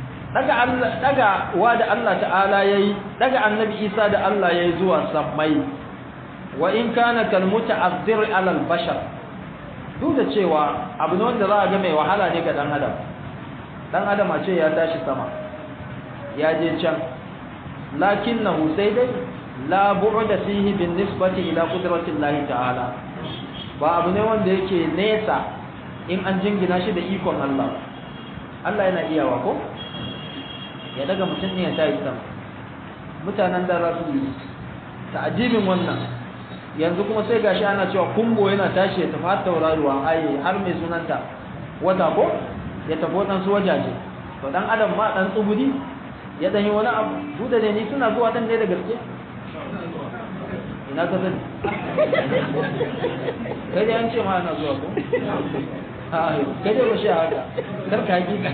daga wa da Allah ta'ala ya yi daga annabi isa da Allah ya yi zuwa sammai wa in kana kalmuta azir alal bashar duk da cewa abu ne wanda za a ga mai wahala ne ga dan adam dan adam a ce ya tashi sama ya je can lakinnahu sai dai la bu'da fihi bin nisbati ila qudrati Allah ta'ala ba abu ne wanda yake nesa in an jingina shi da ikon Allah Allah yana iyawa ko ya daga mutum ne ya tayi sama mutanen da za su yi ta'ajibin wannan yanzu kuma sai gashi ana cewa kumbo yana tashi ya tafi har tauraruwa aye har mai sunanta wata ko ya tafi waɗansu wajaje to dan adam ma dan tsubudi ya dan yi wani abu duk da ne ni suna zuwa dan ne da gaske ina ka sani kai dai an ce ma ana zuwa ko kai dai ba shi haka kar ka hakika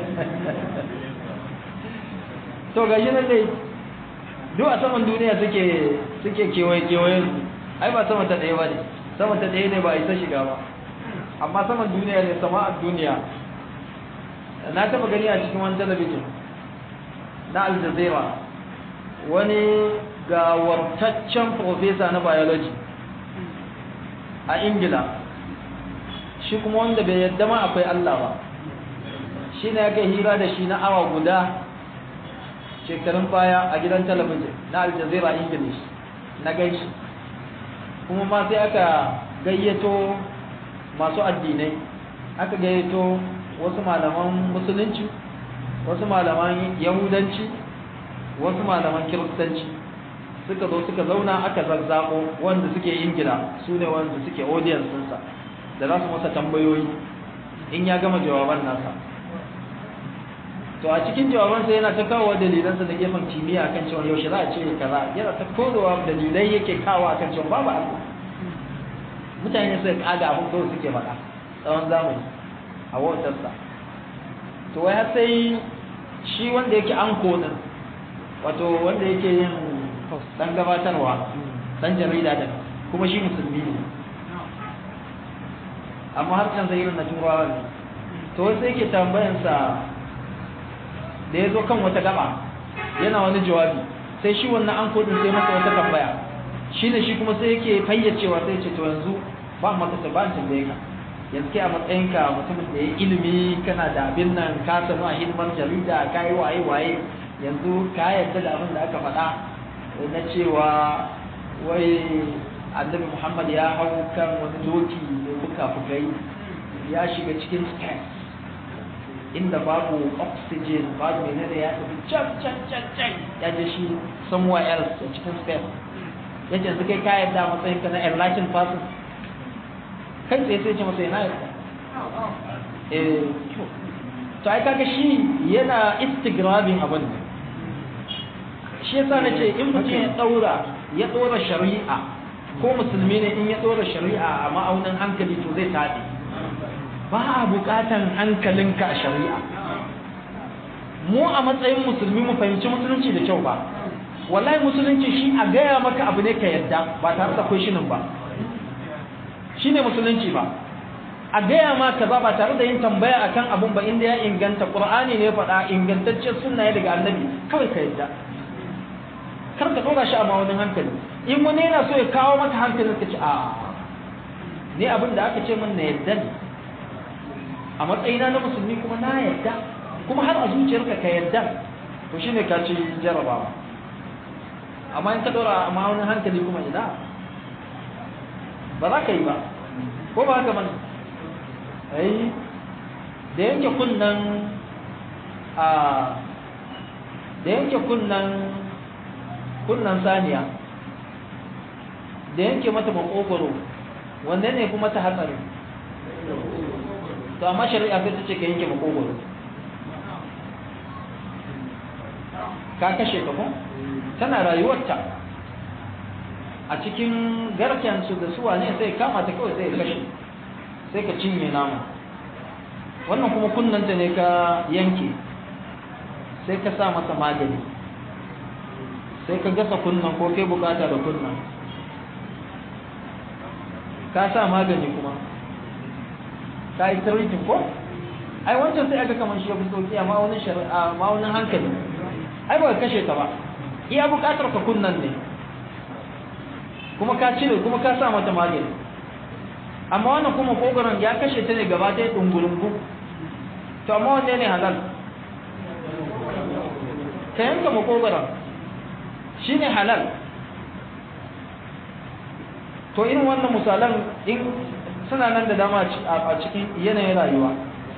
to ga shi nan dai duk a saman duniya suke suke kewaye kewaye ai ba sama ta ɗaya ba ne sama ta ɗaya ne ba isa shiga ba amma saman duniya ne sama a duniya na taɓa gani a cikin wani talabijin na aljazeera wani gawartaccen profesa na biology a ingila shi kuma wanda bai yadda ma akwai allah ba shi ne ya kai hira da shi na awa guda shekarun baya a gidan talabijin na aljazeera english na gaishe kuma ma sai aka gayyato masu addinai aka gayyato wasu malaman musulunci wasu malaman yahudanci wasu malaman kiristanci suka zo suka zauna aka zazzabo wanda suke ingila su ne wanda suke audience ɗinsa da za su masa tambayoyi in ya gama jawaban nasa to a cikin jawabansa yana ta kawo dalilansa da gefen kimiyya kan cewa yaushe za a ce kaza yana ta kodowa dalilai yake kawo kan cewa babu Allah mutane suka kaga abin kawai suke faɗa tsawon zamani a wautarsa to wai har sai shi wanda yake an kodin wato wanda yake yin dan gabatarwa dan jarida da kuma shi musulmi ne amma har kan zai na turawa ne to wai sai yake tambayansa da ya zo kan wata gaba yana wani jawabi sai shi wannan an kodin sai masa wata tambaya shi ne shi kuma sai yake fayyacewa sai ce to yanzu ba maka ta ba tambaye ka yanzu kai a matsayinka mutumin da ya ilimi kana da abin nan ka sanu a hidimar jarida ka yi waye waye yanzu ka yarda da abin da aka faɗa na cewa wai annabi muhammad ya hau kan wani doki mai fuka-fukai ya shiga cikin space inda babu oxygen babu menene ya tafi can can can can ya je shi somewhere else a cikin space ya ce yanzu kai ka yarda a matsayinka na enlightened person kai tsaye sai ce masa yana yarda eh to ai kaga shi yana istigrabin abin ne shi yasa na ce in mutum ya daura ya dora shari'a ko musulmi ne in ya dora shari'a a ma'aunin hankali to zai taɗi ba a buƙatan hankalinka a shari'a mu a matsayin musulmi mu fahimci musulunci da kyau ba wallahi musulunci shi a gaya maka abu ne ka yadda ba tare da kwashinin ba shi ne musulunci ba a gaya ma kaza ba tare da yin tambaya akan abun ba inda ya inganta qur'ani ne faɗa ingantaccen sunna ya daga annabi kawai ka yadda kar ka dora shi a ma'aunin hankali in wani yana so ya kawo maka hankalin ka ce a ne abin da aka ce min na yadda ne a matsayina na musulmi kuma na yadda kuma har a zuciyarka ka yadda to shine ka ci jarabawa amma in ka dora a ma'aunin hankali kuma ina ba za ka yi ba ko ba haka mana ai da yanke kunnan a da yanke kunnan kunnan saniya da yanke mata makogoro wanda ne kuma ta hatsari to amma shari'a sai ta ce ka yanke makogoro ka kashe ka ko tana rayuwarta a cikin garkensu da suwa ne sai kama ta kawai sai kashe sai ka cinye nama wannan kuma kunnanta ne ka yanke sai ka sa masa magani sai ka gasa kunnan ko kai bukata da kunnan ka sa magani kuma ka yi tarihin ko ai wancan sai aka kamar shi ya fi sauki a ma'aunin shari'a ma'aunin hankali ai ba ka kashe ta ba iya bukatar ka kunnan ne kuma ka cire kuma ka sa mata magani amma wannan kuma kogoron ya kashe ta ne gaba ɗaya ɗungulungu to amma wanne ne halal ka yanka makogoron shi ne halal to irin wannan misalan in suna nan da dama a cikin yanayin rayuwa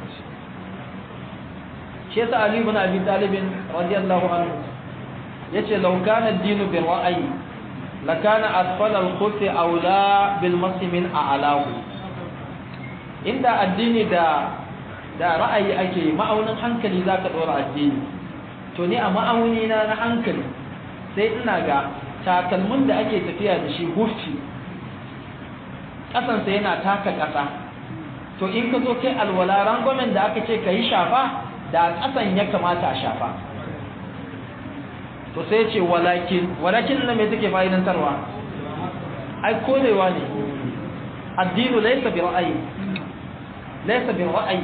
shi yasa Ali ibn Abi Talib radiyallahu anhu yace law kana ad-dinu bil ra'yi lakana asfala al-khuf aula bil masi min a'lahu inda addini da da ra'ayi ake ma'aunin hankali zaka dora addini to ni a ma'auni na na hankali sai ina ga takalmin da ake tafiya da shi hufci kasansa yana taka kasa to in ka zo kai alwala rangwamen da aka ce ka yi shafa da kasan ya kamata a shafa to sai ce walakin walakin na mai take fa'idantarwa ai korewa ne addinu laysa bi ra'ayi laysa bi ra'ayi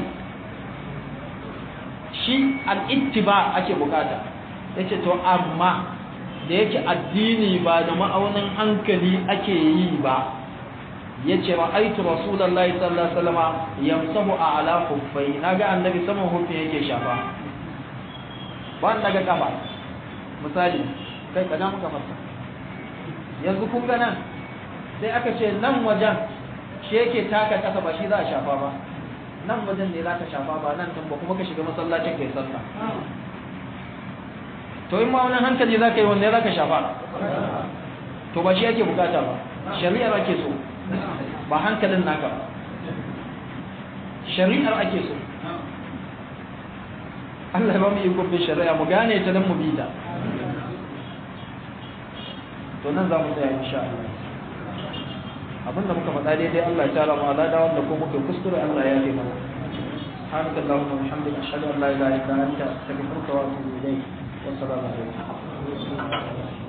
shi al-ittiba ake bukata yace to amma da yake addini ba da ma'aunin hankali ake yi ba yace ra'aytu rasulullahi sallallahu alaihi wasallam yamsahu a'la khuffai naga annabi saman huffi yake shafa ba daga kafa misali kai ka ga muka fasa yanzu kun ga nan sai aka ce nan wajen shi yake taka kasa ba shi za a shafa ba nan wajen ne za ka shafa ba nan ba kuma ka shiga masallacin kai sallah to in ma wani hankali za ka yi wanne za ka shafa to ba shi yake bukata ba shari'ar ake so ba hankalin naka ba shari'ar ake so Allah ya ba mu iko bin shari'a mu gane ta dan mu bi ta to nan za mu tsaya insha Allah abinda muka faɗa daidai Allah ya tara mu ala da wanda ko muka kuskure Allah ya yi mana سبحانك اللهم وبحمدك اشهد ان لا اله الا انت استغفرك واتوب اليك والسلام عليكم